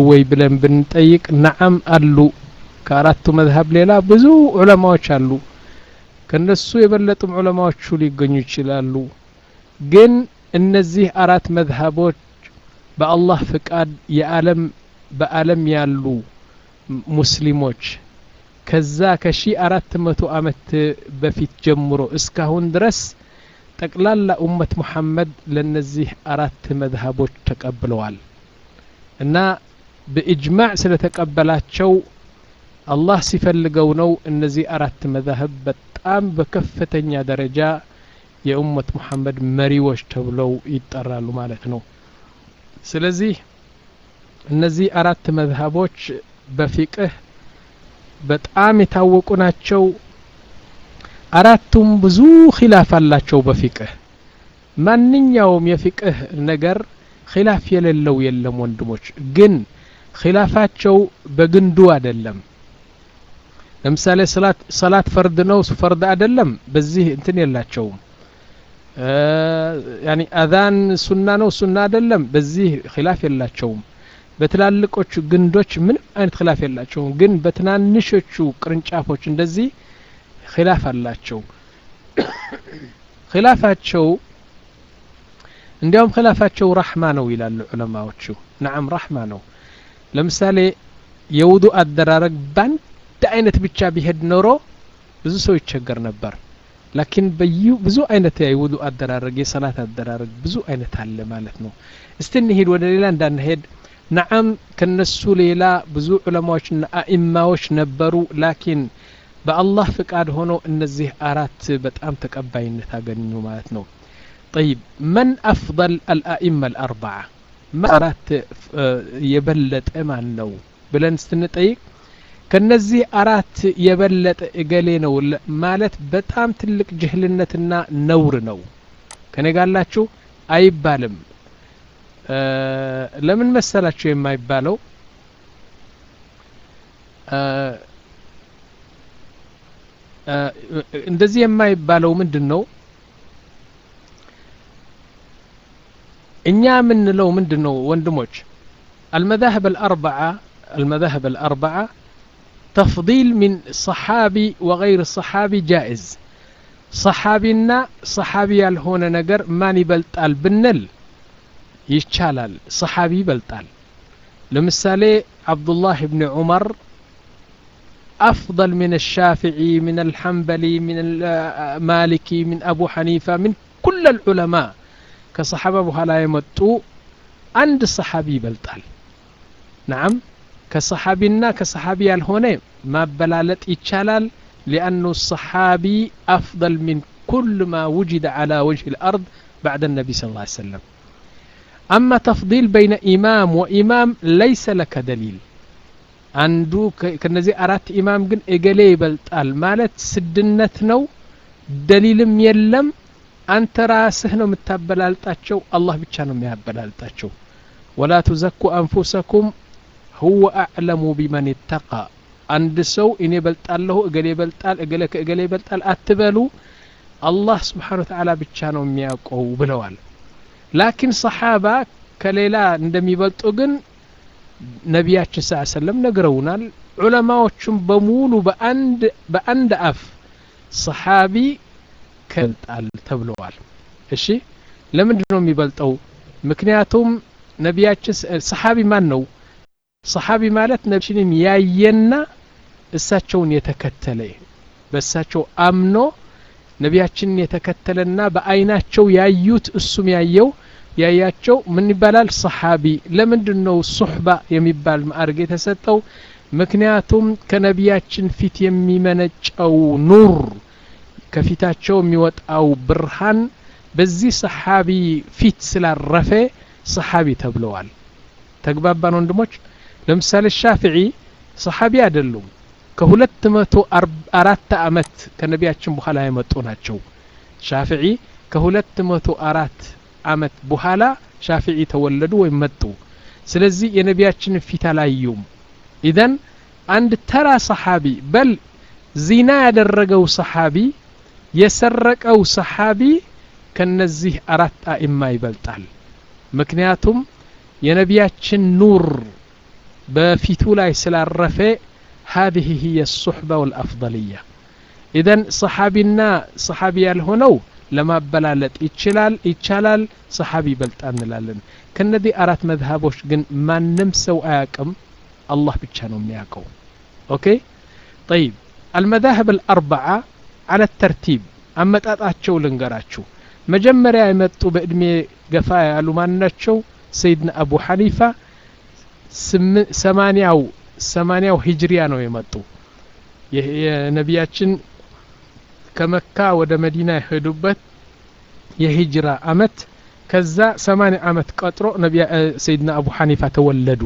ወይ ብለን ብንጠይቅ ነዓም አሉ ከአራቱ መዝሀብ ሌላ ብዙ ዑለማዎች አሉ ከነሱ የበለጡም ዑለማዎቹ ሊገኙ ይችላሉ ግን እነዚህ አራት መዝሀቦች በአላህ ፍቃድ የዓለም በዓለም ያሉ ሙስሊሞች ከዛ ከሺ አራት መቶ አመት በፊት ጀምሮ እስካሁን ድረስ ጠቅላላ ኡመት ሙሐመድ ለነዚህ አራት መዝሀቦች ተቀብለዋል እና በኢጅማዕ ስለተቀበላቸው አላህ ሲፈልገው ነው እነዚህ አራት መዛህብ በጣም በከፍተኛ ደረጃ የኡመት ሙሐመድ መሪዎች ተብለው ይጠራሉ ማለት ነው ስለዚህ እነዚህ አራት መዝሀቦች በፊቅህ በጣም የታወቁ ናቸው አራቱም ብዙ ኺላፍ አላቸው በፊቅህ ማንኛውም የፊቅህ ነገር ኺላፍ የሌለው የለም ወንድሞች ግን ኺላፋቸው በግንዱ አይደለም ለምሳሌ ሰላት ፈርድ ነው ፈርድ አይደለም በዚህ እንትን የላቸውም ያኒ አዛን ሱና ነው ሱና አይደለም በዚህ ኺላፍ የላቸውም በትላልቆቹ ግንዶች ምንም አይነት ኺላፍ የላቸውም ግን በትናንሾቹ ቅርንጫፎች እንደዚህ ኺላፍ አላቸው ኺላፋቸው እንዲያውም ኺላፋቸው ረሕማ ነው ይላሉ ዑለማዎቹ ነዓም ረሕማ ነው ለምሳሌ የውዱ አደራረግ በአንድ አይነት ብቻ ቢሄድ ኖሮ ብዙ ሰው ይቸገር ነበር ላኪን በዩ ብዙ አይነት የውዱ አደራረግ የሰላት አደራረግ ብዙ አይነት አለ ማለት ነው እስቲ እንሂድ ወደ ሌላ እንዳንሄድ ነዓም ከነሱ ሌላ ብዙ ዑለማዎችና አኢማዎች ነበሩ ላኪን በአላህ ፍቃድ ሆኖ እነዚህ አራት በጣም ተቀባይነት አገኙ ማለት ነው طيب من أفضل الأئمة الأربعة ما أرات يبلت أمان نو بلن ستنطيق ከነዚህ አራት የበለጠ እገሌ ነው ማለት በጣም ትልቅ ጅህልነትና ነውር ነው ከኔ ጋላችሁ አይባልም ለምን መሰላችሁ የማይባለው እንደዚህ የማይባለው ምንድን ነው እኛ የምንለው ምንድን ነው ወንድሞች المذاهب الأربعة المذاهب الأربعة تفضيل من صحابي وغير الصحابي جائز صحابينا صحابي ያልሆነ ነገር ማን ይበልጣል ብንል ይቻላል صحابي ይበልጣል ለምሳሌ عبدالله بن عمر أفضل من الشافعي من الحنبلي من المالكي من أبو حنيفة من كل العلماء كصحابة بهلا يمتو عند الصحابي بلطال نعم كصحابينا كصحابي الهونة ما بلالت يتشالال لأنه الصحابي أفضل من كل ما وجد على وجه الأرض بعد النبي صلى الله عليه وسلم أما تفضيل بين إمام وإمام ليس لك دليل አንዱ ከነዚህ አራት ኢማም ግን እገሌ ይበልጣል ማለት ስድነት ነው ደሊልም የለም አንተ ራስህ ነው የምታበላልጣቸው አላህ ብቻ ነው የሚያበላልጣቸው ወላ ቱዘኩ አንፉሰኩም ሁወ አዕለሙ ቢመን ይተቃ አንድ ሰው እኔ በልጣለሁ እገሌ ይበልጣል እገሌ ከእገሌ ይበልጣል አትበሉ አላህ ስብሓን ወተዓላ ብቻ ነው የሚያውቀው ብለዋል ላኪን ሰሓባ ከሌላ እንደሚበልጡ ግን ነቢያችን ስ ሰለም ነግረውናል ዑለማዎቹም በሙሉ በአንድ በአንድ አፍ ሰሓቢ ከልጣል ተብለዋል እሺ ለምንድን ነው የሚበልጠው ምክንያቱም ነቢያችን ሰሓቢ ማን ነው ሰሓቢ ማለት ነቢያችንን ያየና እሳቸውን የተከተለ በእሳቸው አምኖ ነቢያችንን የተከተለና በአይናቸው ያዩት እሱም ያየው ያያቸው ምን ይባላል ሰሓቢ ለምንድን ነው ሱሕባ የሚባል ማዕርግ የተሰጠው ምክንያቱም ከነቢያችን ፊት የሚመነጨው ኑር ከፊታቸው የሚወጣው ብርሃን በዚህ ሰሓቢ ፊት ስላረፈ ሰሓቢ ተብለዋል ተግባባን ወንድሞች ለምሳሌ ሻፍዒ ሰሓቢ አይደሉም ከሁለት መቶ አራት አመት ከነቢያችን በኋላ የመጡ ናቸው ሻፍዒ ከሁለት መቶ አራት አመት በኋላ ሻፊዒ ተወለዱ ወይም መጡ ስለዚህ የነቢያችንን ፊት አላዩም ኢዘን አንድ ተራ ሰሓቢ በል ዚና ያደረገው ሰሓቢ የሰረቀው ሰሓቢ ከነዚህ አራት አኢማ ይበልጣል ምክንያቱም የነቢያችን ኑር በፊቱ ላይ ስላረፈ هذه هي الصحبة والأفضلية ኢዘን ሰሓቢና ሰሓቢ ያልሆነው ለማበላለጥ ይችላል ይቻላል ሰሓቢ ይበልጣ እንላለን ከነዚህ አራት መዝሃቦች ግን ማንም ሰው አያቅም አላህ ብቻ ነው የሚያውቀው ኦኬ ጠይብ አልመዛህብ አልአርበዓ አለ ተርቲብ አመጣጣቸው ልንገራችሁ መጀመሪያ የመጡ በእድሜ ገፋ ያሉ ማን ናቸው ሰይድና አቡ ሐኒፋ ሰማንያው ሰማንያው ሂጅሪያ ነው የመጡ የነቢያችን ከመካ ወደ መዲና የሄዱበት የሂጅራ አመት ከዛ ሰማንያ አመት ቀጥሮ ነቢያ ሰይድና አቡ ሐኒፋ ተወለዱ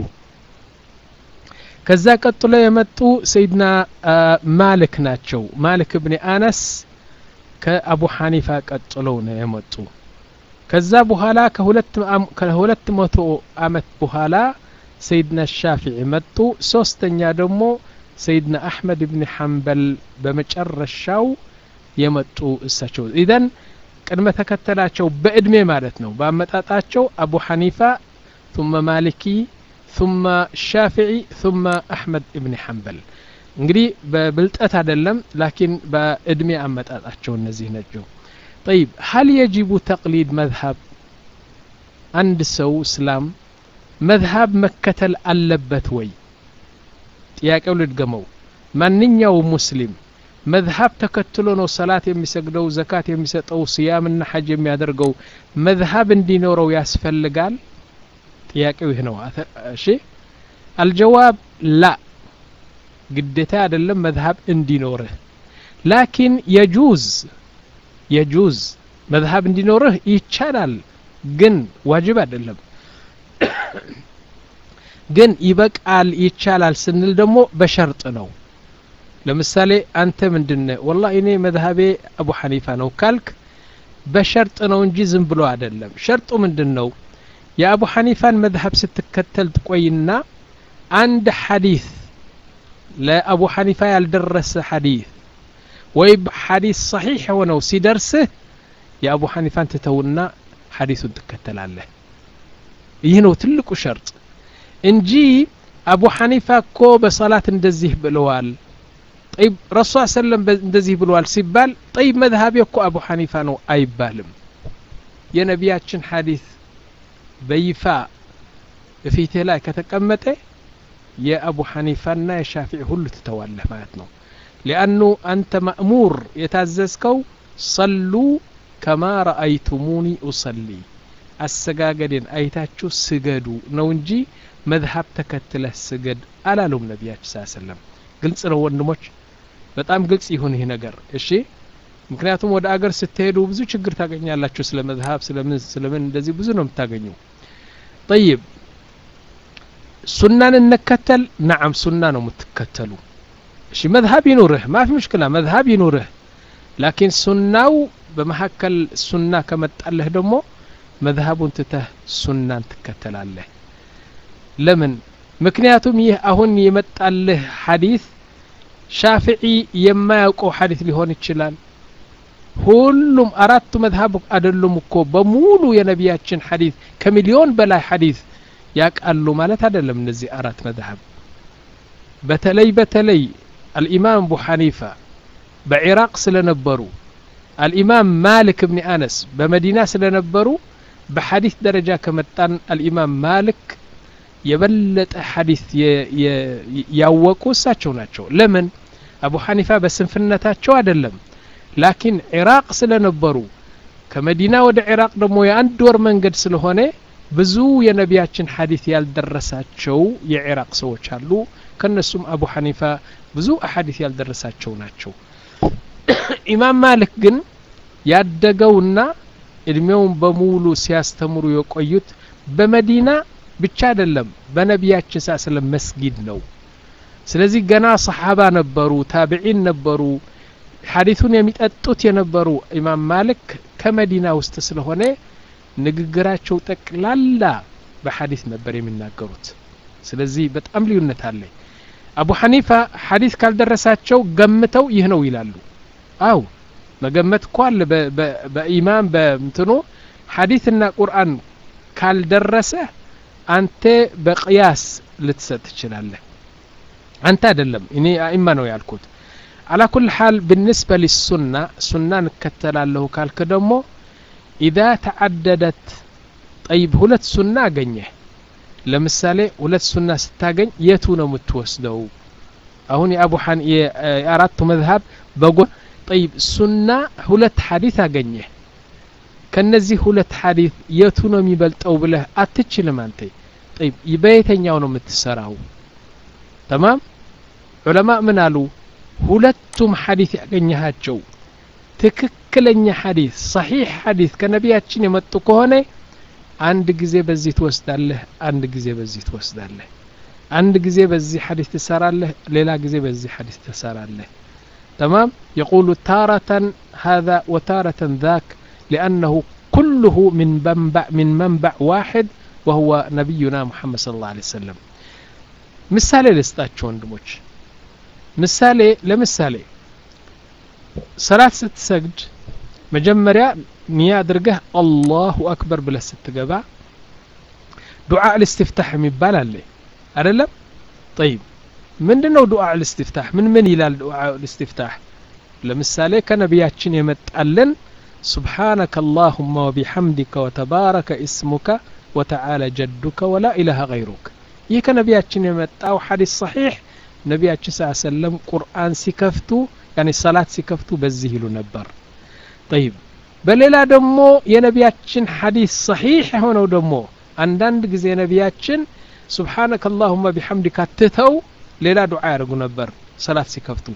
ከዛ ቀጥሎ የመጡ ሰይድና ማልክ ናቸው ማልክ እብኒ አነስ ከአቡ ሐኒፋ ቀጥለው ነው የመጡ ከዛ በኋላ ከሁለት መቶ አመት በኋላ ሰይድና ሻፊዒ መጡ ሶስተኛ ደግሞ ሰይድና አሕመድ ብን ሐንበል በመጨረሻው የመጡ እሳቸው ኢዘን ቅድመ ተከተላቸው በእድሜ ማለት ነው በአመጣጣቸው አቡ ሐኒፋ ثم ማሊኪ ثم ሻፊዒ ثم አሕመድ እብን ሐንበል እንግዲህ በብልጠት አይደለም ላኪን በእድሜ አመጣጣቸው እነዚህ ናቸው طيب هل يجب تقليد مذهب አንድ ሰው እስላም መዝሃብ መከተል አለበት ወይ ጥያቄው ልድገመው ማንኛው ሙስሊም መዝሃብ ተከትሎ ነው ሰላት የሚሰግደው ዘካት የሚሰጠው ስያምና ሐጅ የሚያደርገው መዝሃብ እንዲኖረው ያስፈልጋል ጥያቄው ይህ ነው እሺ አልጀዋብ ላ ግዴታ አይደለም መዝሃብ እንዲኖርህ ላኪን የጁዝ የጁዝ መዝሃብ እንዲኖርህ ይቻላል ግን ዋጅብ አይደለም ግን ይበቃል ይቻላል ስንል ደግሞ በሸርጥ ነው ለምሳሌ አንተ ምንድነ ወላ እኔ መዝሀቤ አቡ ሐኒፋ ነው ካልክ በሸርጥ ነው እንጂ ዝም ብሎ አይደለም ሸርጡ ምንድን ነው የአቡ ሐኒፋን መዝሀብ ስትከተል ትቆይና አንድ ሐዲስ ለአቡ ሐኒፋ ያልደረሰ ሐዲስ ወይም ሐዲስ ሰሒሕ የሆነው ሲደርስህ የአቡ ሐኒፋን ትተውና ሐዲሱን ትከተላለህ ይህ ነው ትልቁ ሸርጥ እንጂ አቡ ሐኒፋ እኮ በሰላት እንደዚህ ብለዋል ጠይብ ረሱ ሰለም እንደዚህ ብለዋል ሲባል ጠይብ መዝሀቤ እኮ አቡ ሐኒፋ ነው አይባልም የነቢያችን ሐዲስ በይፋ እፊትህ ላይ ከተቀመጠ የአቡ ሐኒፋና የሻፊዒ ሁሉ ትተዋለህ ማለት ነው ሊአኑ አንተ ማእሙር የታዘዝከው ሰሉ ከማ ረአይቱሙኒ ኡሰሊ አሰጋገዴን አይታችሁ ስገዱ ነው እንጂ መዝሀብ ተከትለህ ስገድ አላሉም ነቢያችን ስ ሰለም ግልጽ ነው ወንድሞች በጣም ግልጽ ይሁን ይህ ነገር እሺ ምክንያቱም ወደ አገር ስትሄዱ ብዙ ችግር ታገኛላችሁ ስለ መዝሀብ ስለምን ስለምን እንደዚህ ብዙ ነው የምታገኙ ጠይብ ሱናን እንከተል ናዓም ሱና ነው የምትከተሉ እሺ መዝሀብ ይኑርህ ማፊ ሙሽክላ መዝሀብ ይኑርህ ላኪን ሱናው በመካከል ሱና ከመጣለህ ደግሞ መዝሀቡን ትተህ ሱናን ትከተላለህ ለምን ምክንያቱም ይህ አሁን የመጣልህ ሐዲስ ሻፊዒ የማያውቀው ሐዲስ ሊሆን ይችላል ሁሉም አራቱ መዝሀብ አይደሉም እኮ በሙሉ የነቢያችን ሐዲስ ከሚሊዮን በላይ ሐዲስ ያቃሉ ማለት አይደለም እነዚህ አራት መዝሀብ በተለይ በተለይ አልኢማም አቡ ሐኒፋ በኢራቅ ስለነበሩ አልኢማም ማሊክ እብኒ አነስ በመዲና ስለነበሩ በሐዲስ ደረጃ ከመጣን አልኢማም ማሊክ የበለጠ ሐዲስ ያወቁ እሳቸው ናቸው ለምን አቡ ሐኒፋ በስንፍነታቸው አይደለም ላኪን ኢራቅ ስለነበሩ ከመዲና ወደ ኢራቅ ደግሞ የአንድ ወር መንገድ ስለሆነ ብዙ የነቢያችን ሐዲስ ያልደረሳቸው የኢራቅ ሰዎች አሉ ከነሱም አቡ ሐኒፋ ብዙ አሐዲስ ያልደረሳቸው ናቸው ኢማም ማሊክ ግን ያደገውና እድሜውን በሙሉ ሲያስተምሩ የቆዩት በመዲና ብቻ አይደለም በነቢያችን ሳ ስለም መስጊድ ነው ስለዚህ ገና ሰሓባ ነበሩ ታቢዒን ነበሩ ሐዲሱን የሚጠጡት የነበሩ ኢማም ማሊክ ከመዲና ውስጥ ስለሆነ ንግግራቸው ጠቅላላ በሐዲስ ነበር የሚናገሩት ስለዚህ በጣም ልዩነት አለ አቡ ሐኒፋ ሐዲስ ካልደረሳቸው ገምተው ይህ ነው ይላሉ አው መገመት እኮ አለ በኢማም በምትኖ ሐዲስና ቁርአን ካልደረሰ አንተ በቅያስ ልትሰጥ ትችላለህ አንተ አይደለም እኔ አኢማ ነው ያልኩት አላ ኩል ሓል ብንስበ ሊሱና ሱና እንከተላለሁ ካልክ ደግሞ ኢዛ ተዓደደት ጠይብ ሁለት ሱና አገኘህ ለምሳሌ ሁለት ሱና ስታገኝ የቱ ነው የምትወስደው አሁን የአቡ ሐን የአራቱ መዝሀብ በጎን ጠይብ ሱና ሁለት ሐዲት አገኘህ ከነዚህ ሁለት ሐዲት የቱ ነው የሚበልጠው ብለህ አትችልም አንተ ጠይብ በየተኛው ነው የምትሰራው ተማም ዑለማ ምን አሉ ሁለቱም ሐዲት ያገኘሃቸው ትክክለኛ ሐዲት ሰሒሕ ሐዲት ከነቢያችን የመጡ ከሆነ አንድ ጊዜ በዚህ ትወስዳለህ አንድ ጊዜ በዚህ ትወስዳለህ አንድ ጊዜ በዚህ ሐዲስ ትሰራለህ ሌላ ጊዜ በዚህ ሐዲስ ትሰራለህ تمام يقول تارة هذا وتارة ذاك لأنه كله من منبع من منبع واحد وهو نبينا محمد صلى الله عليه وسلم ምሳሌ ልስጣችሁ ወንድሞች ምሳሌ ለምሳሌ ሰላት ስትሰግድ መጀመሪያ ኒያ አድርገህ አላሁ አክበር ብለህ ስትገባ ዱዓ ልስትፍታሕ የሚባል አለ አይደለም ጠይብ ምንድን ነው ዱዓ ልስትፍታሕ ምን ምን ይላል ዱዓ ልስትፍታሕ ለምሳሌ ከነቢያችን የመጣልን سبحانك اللهم وبحمدك وتبارك اسمك وتعالى جدك ولا إله غيرك ይህ ከነቢያችን የመጣው ሐዲስ ሰሒሕ ነቢያችን ስ ሰለም ቁርአን ሲከፍቱ ያኒ ሰላት ሲከፍቱ በዚህ ይሉ ነበር ጠይብ በሌላ ደግሞ የነቢያችን ሐዲስ ሰሒሕ የሆነው ደግሞ አንዳንድ ጊዜ ነቢያችን ስብሓነከ አላሁመ ቢሐምዲካ ትተው ሌላ ዱዓ ያደርጉ ነበር ሰላት ሲከፍቱ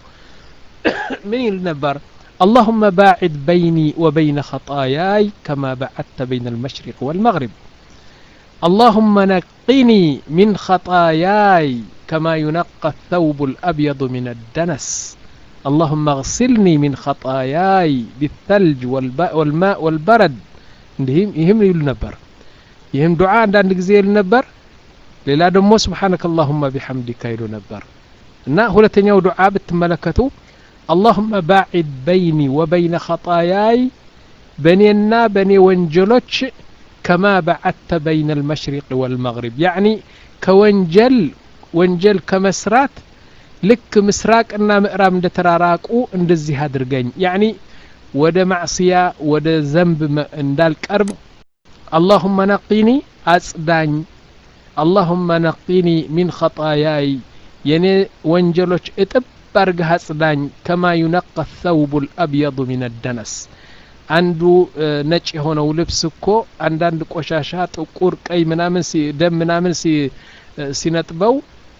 ምን ይል ነበር اللهم باعد بيني وبين خطاياي كما بعدت بين المشرق والمغرب اللهم نقني من خطاياي كما ينقى الثوب الأبيض من الدنس اللهم اغسلني من خطاياي بالثلج والماء والبرد يهم يقول نبر يهم دعاء عند ጊዜ ይል ነበር ሌላ ደግሞ ስብሓነከ አላሁመ ቢሐምዲካ ይሉ ነበር እና ሁለተኛው ዱዓ ብትመለከቱ اللهم باعد بيني وبين خطاياي በእኔና በእኔ ወንጀሎች كما بعدت بين المشرق والمغرب يعني كونجل ወንጀል ከመስራት ልክ ምስራቅና ምዕራብ እንደተራራቁ እንደዚህ አድርገኝ ያኒ ወደ ማዕስያ ወደ ዘንብ እንዳልቀርብ አላሁመ ነቂኒ አጽዳኝ አላሁመ ነቂኒ ሚን ኸጣያይ የኔ ወንጀሎች እጥብ አርገህ አጽዳኝ ከማ ዩነቀ ተውቡ ልአብየዱ ሚን ደነስ አንዱ ነጭ የሆነው ልብስ እኮ አንዳንድ ቆሻሻ ጥቁር ቀይ ምናምን ደም ምናምን ሲነጥበው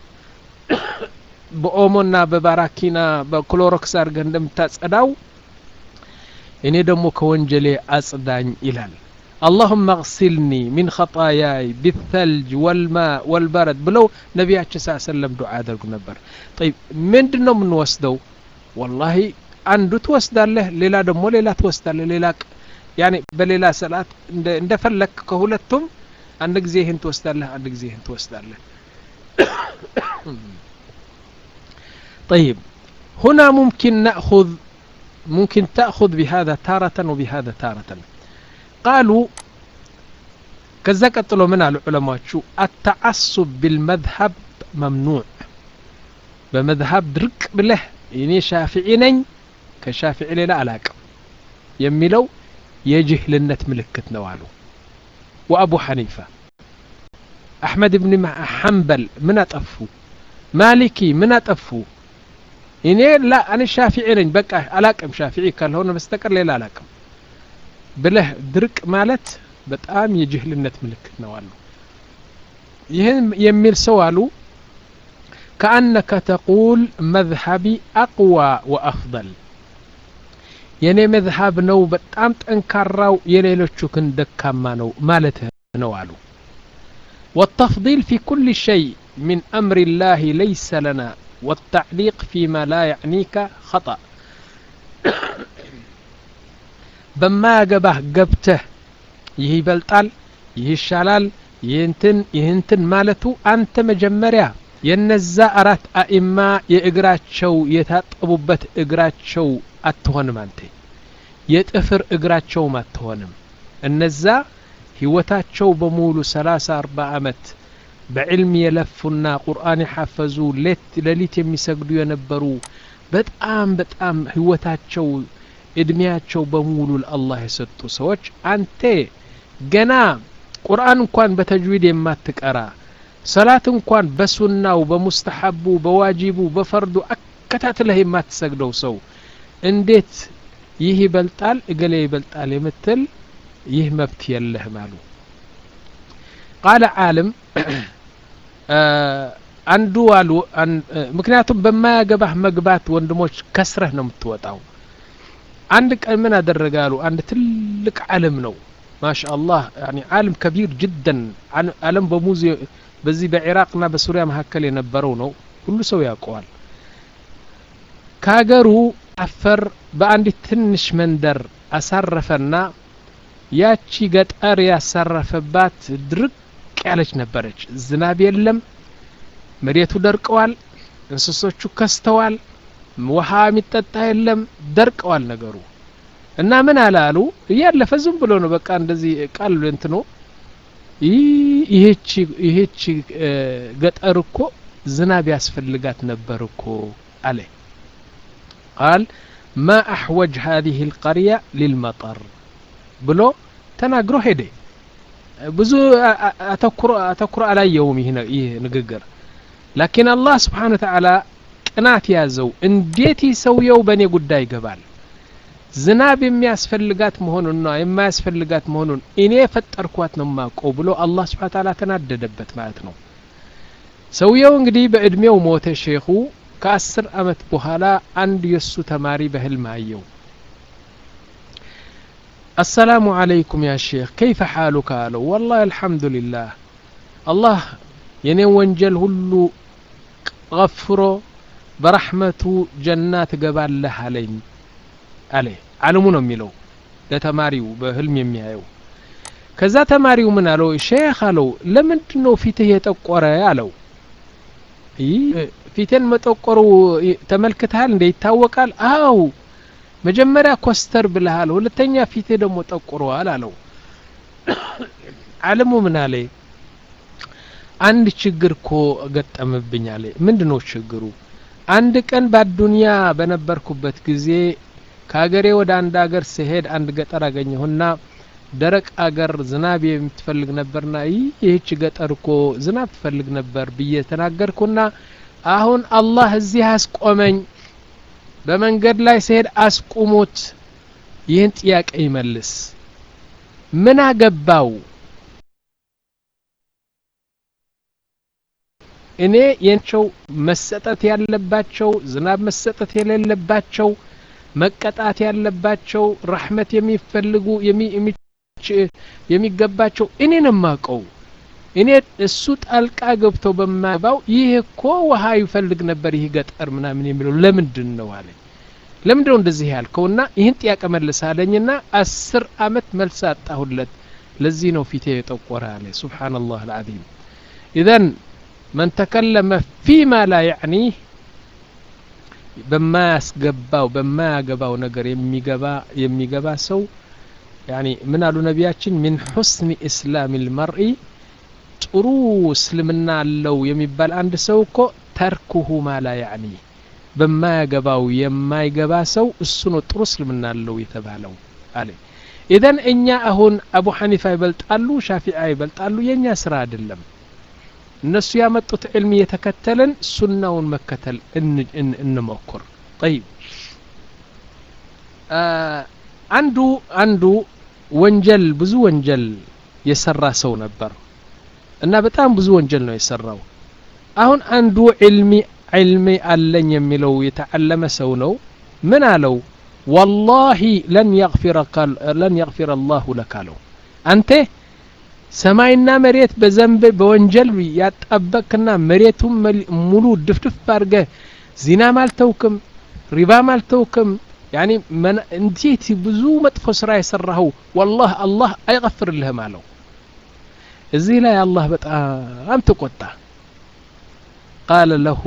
በኦሞና በባራኪና በክሎሮክስ አድርገህ እንደምታጸዳው እኔ ደግሞ ከወንጀሌ አጽዳኝ ይላል اللهم اغسلني من خطاياي بالثلج والماء والبرد بلو نبياتش صلى الله عليه وسلم دعاء درق نبر طيب من دنو من وسدو والله አንዱ ትወስዳለህ ሌላ ደግሞ ሌላ ትወስዳለህ ሌላ ያኔ በሌላ ሰላት እንደፈለክ ከሁለቱም አንድ ጊዜ ይህን ትወስዳለህ አንድ ጊዜ ይህን ትወስዳለህ طيب هنا ممكن نأخذ ممكن تأخذ بهذا تارة وبهذا تارة قالوا كذا قتلوا من العلماء شو التعصب بالمذهب ممنوع بمذهب درك بله إني شافعي نኝ ከሻፊዒ ሌላ አላቅም የሚለው የጅህልነት ምልክት ነው አሉ ወአቡ ሐኒፋ አሕመድ ብን ሐንበል ምን አጠፉ ማሊኪ ምን አጠፉ እኔ ላ እኔ ሻፊዒ ነኝ በቃ አላቅም ሻፊዒ ካልሆነ በስተቀር ሌላ አላቅም ብለህ ድርቅ ማለት በጣም የጅህልነት ምልክት ነው አሉ ይህን የሚል ሰው አሉ كأنك تقول مذهبي أقوى وأفضل የኔ መዝሀብ ነው በጣም ጠንካራው የሌሎቹ ግን ደካማ ነው ማለት ነው አሉ والتفضيل في كل شيء من أمر الله ليس لنا والتعليق فيما لا يعنيك خطأ بما يقبه قبته ይህ ይበልጣል ይህ ይሻላል ይህንትን ይህንትን ማለቱ አንተ መጀመሪያ የነዛ አራት አኢማ የእግራቸው የታጠቡበት እግራቸው አትሆንም አንተ የጥፍር እግራቸውም አትሆንም እነዛ ህይወታቸው በሙሉ ሰላሳ አርባ አመት በዕልም የለፉና ቁርአን የሐፈዙ ሌት ሌሊት የሚሰግዱ የነበሩ በጣም በጣም ህይወታቸው እድሜያቸው በሙሉ ለአላህ የሰጡ ሰዎች አንተ ገና ቁርአን እንኳን በተጅዊድ የማትቀራ ሰላት እንኳን በሱናው በሙስተሐቡ በዋጂቡ በፈርዱ አከታትለህ የማትሰግደው ሰው እንዴት ይህ ይበልጣል እገሌ ይበልጣል የምትል ይህ መብት የለህም አሉ ቃለ ዓለም አንዱ አሉ ምክንያቱም በማያገባህ መግባት ወንድሞች ከስረህ ነው የምትወጣው አንድ ቀን ምን አደረገ አሉ አንድ ትልቅ ዓለም ነው ማሻ አላህ ዓለም ከቢር ጅደን ዓለም በሙዚ በዚህ በኢራቅና በሱሪያ መካከል የነበረው ነው ሁሉ ሰው ያውቀዋል ከሀገሩ አፈር በአንዲት ትንሽ መንደር አሳረፈና ያቺ ገጠር ያሳረፈባት ድርቅ ያለች ነበረች ዝናብ የለም መሬቱ ደርቀዋል እንስሶቹ ከስተዋል ውሃ የሚጠጣ የለም ደርቀዋል ነገሩ እና ምን አለ አሉ እያለፈ ዝም ብሎ ነው በቃ እንደዚህ ቃል እንትኖ ይሄቺ ገጠር እኮ ዝናብ ያስፈልጋት ነበር እኮ አለ ቃል ማ አሕወጅ هذه القرية للمطر ብሎ ተናግሮ ሄደ ብዙ አተኩሮ አላየውም ይህ ንግግር ላኪን አላህ ስብሓን ወተዓላ ቅናት ያዘው እንዴት ይህ ሰውየው በእኔ ጉዳይ ይገባል ዝናብ የሚያስፈልጋት መሆኑንና የማያስፈልጋት መሆኑን እኔ የፈጠርኳት ነው ማቀው ብሎ አላህ ስብሓን ተዓላ ተናደደበት ማለት ነው ሰውየው እንግዲህ በእድሜው ሞተ ሼኹ ከአስር አመት በኋላ አንድ የእሱ ተማሪ በህልም አየው السلام عليكم يا شيخ كيف حالك አለው والله الحمد لله الله የኔን ወንጀል ሁሉ غፍሮ በረሕመቱ ጀና ትገባለህ አለኝ አለ አለሙ ነው የሚለው ለተማሪው በህልም የሚያየው ከዛ ተማሪው ምን አለው ሼክ አለው ለምንድን ነው ፊትህ የጠቆረ አለው ፊቴን መጠቆሩ ተመልክተሃል እንደ ይታወቃል አው መጀመሪያ ኮስተር ብልሃል ሁለተኛ ፊቴ ደግሞ ጠቁረዋል አለው አለሙ ምን አለ አንድ ችግር እኮ ገጠምብኝ አለ ምንድ ነው ችግሩ አንድ ቀን በአዱንያ በነበርኩበት ጊዜ ከሀገሬ ወደ አንድ አገር ስሄድ አንድ ገጠር አገኘሁና ደረቅ አገር ዝናብ የምትፈልግ ነበርና ይህች ገጠር እኮ ዝናብ ትፈልግ ነበር ብዬ ተናገርኩና አሁን አላህ እዚህ አስቆመኝ በመንገድ ላይ ስሄድ አስቁሙት ይህን ጥያቄ ይመልስ ምን አገባው እኔ የንቸው መሰጠት ያለባቸው ዝናብ መሰጠት የሌለባቸው መቀጣት ያለባቸው ረሕመት የሚፈልጉ የሚገባቸው እኔ ነው የማውቀው እኔ እሱ ጣልቃ ገብቶ በማባው ይህ እኮ ውሃ ይፈልግ ነበር ይህ ገጠር ምናምን የሚለው ለምንድን ነው አለኝ ለምንድን ነው እንደዚህ ያልከውና ይህን ጥያቄ መልስ አለኝና አስር አመት መልስ አጣሁለት ለዚህ ነው ፊቴ የጠቆረ አለ ሱብሓነላህ አልዓዚም ኢዘን መን ተከለመ ፊማ ላ ያዕኒህ በማያስገባው በማያገባው ነገር የሚገባ የሚገባ ሰው ያኒ ምን አሉ ነቢያችን ሚን ሑስኒ እስላም ልመርኢ ጥሩ እስልምና አለው የሚባል አንድ ሰው እኮ ተርኩሁ ማላ ያዕኒ በማያገባው የማይገባ ሰው እሱ ነው ጥሩ እስልምና አለው የተባለው አለ ኢዘን እኛ አሁን አቡ ሐኒፋ ይበልጣሉ ሻፊዓ ይበልጣሉ የእኛ ስራ አይደለም እነሱ ያመጡት ዕልም እየተከተልን ሱናውን መከተል እንሞክር ጠይብ አንዱ አንዱ ወንጀል ብዙ ወንጀል የሰራ ሰው ነበር እና በጣም ብዙ ወንጀል ነው የሰራው አሁን አንዱ ዕልሚ ዕልሚ አለኝ የሚለው የተዓለመ ሰው ነው ምን አለው ወላሂ ለን የግፊረ አላሁ ለክ አለው አንተ ሰማይና መሬት በዘንብ በወንጀል ያጣበቅና መሬቱን ሙሉ ድፍድፍ አድርገ ዚናም አልተውክም ሪባም አልተውክም ያኒ እንዴት ብዙ መጥፎ ስራ የሰራኸው ወላህ አላህ አይቀፍርልህም አለው እዚህ ላይ አላህ በጣም ተቆጣ ቃለ ለሁ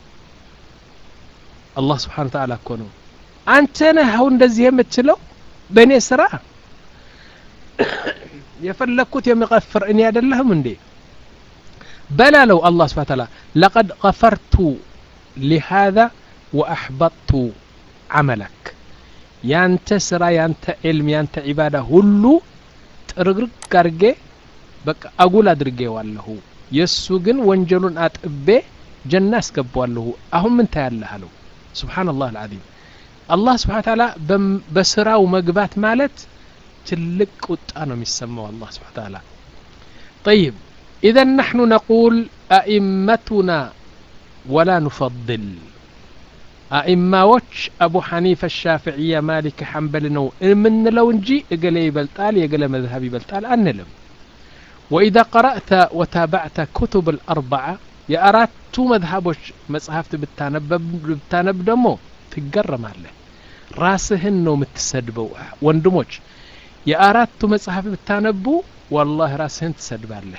አላህ ስብሓን ተዓላ እኮ ነው አንተ ነህ አሁን እንደዚህ የምትለው በእኔ ስራ የፈለግኩት የሚቀፍር እኔ አይደለህም እንዴ በላለው አላህ ስብሓን ታላ ለቀድ ገፈርቱ ሊሃذا ወአሕበጥቱ ዓመለክ ያንተ ስራ ያንተ ዕልም ያንተ ዒባዳ ሁሉ ጥርግርግ አድርጌ በቃ አጉል አድርጌዋለሁ የእሱ ግን ወንጀሉን አጥቤ ጀና አስገባዋለሁ አሁን ምን ታያለህ አለው ስብሓንላህ አልዓዚም አላህ ስብሓን ታላ በስራው መግባት ማለት ትልቅ ቁጣ ነው የሚሰማው አላህ ስብሓን ታላ طيب إذا نحن نقول أئمتنا ولا نفضل አኢማዎች አቡ ሐኒፈ ሻፍዕያ ማሊክ ሐንበል ነው የምንለው እንጂ እገሌ ይበልጣል የገሌ መዝሀብ ይበልጣል አንልም ወኢዛ ቀረእተ ወታባዕተ ኩቱብ ልአርበዓ የአራቱ መዝሀቦች መጽሐፍት ብታነብ ደግሞ ትገረማለህ ራስህን ነው የምትሰድበው ወንድሞች የአራቱ መጽሐፍ ብታነቡ ወላህ ራስህን ትሰድባለህ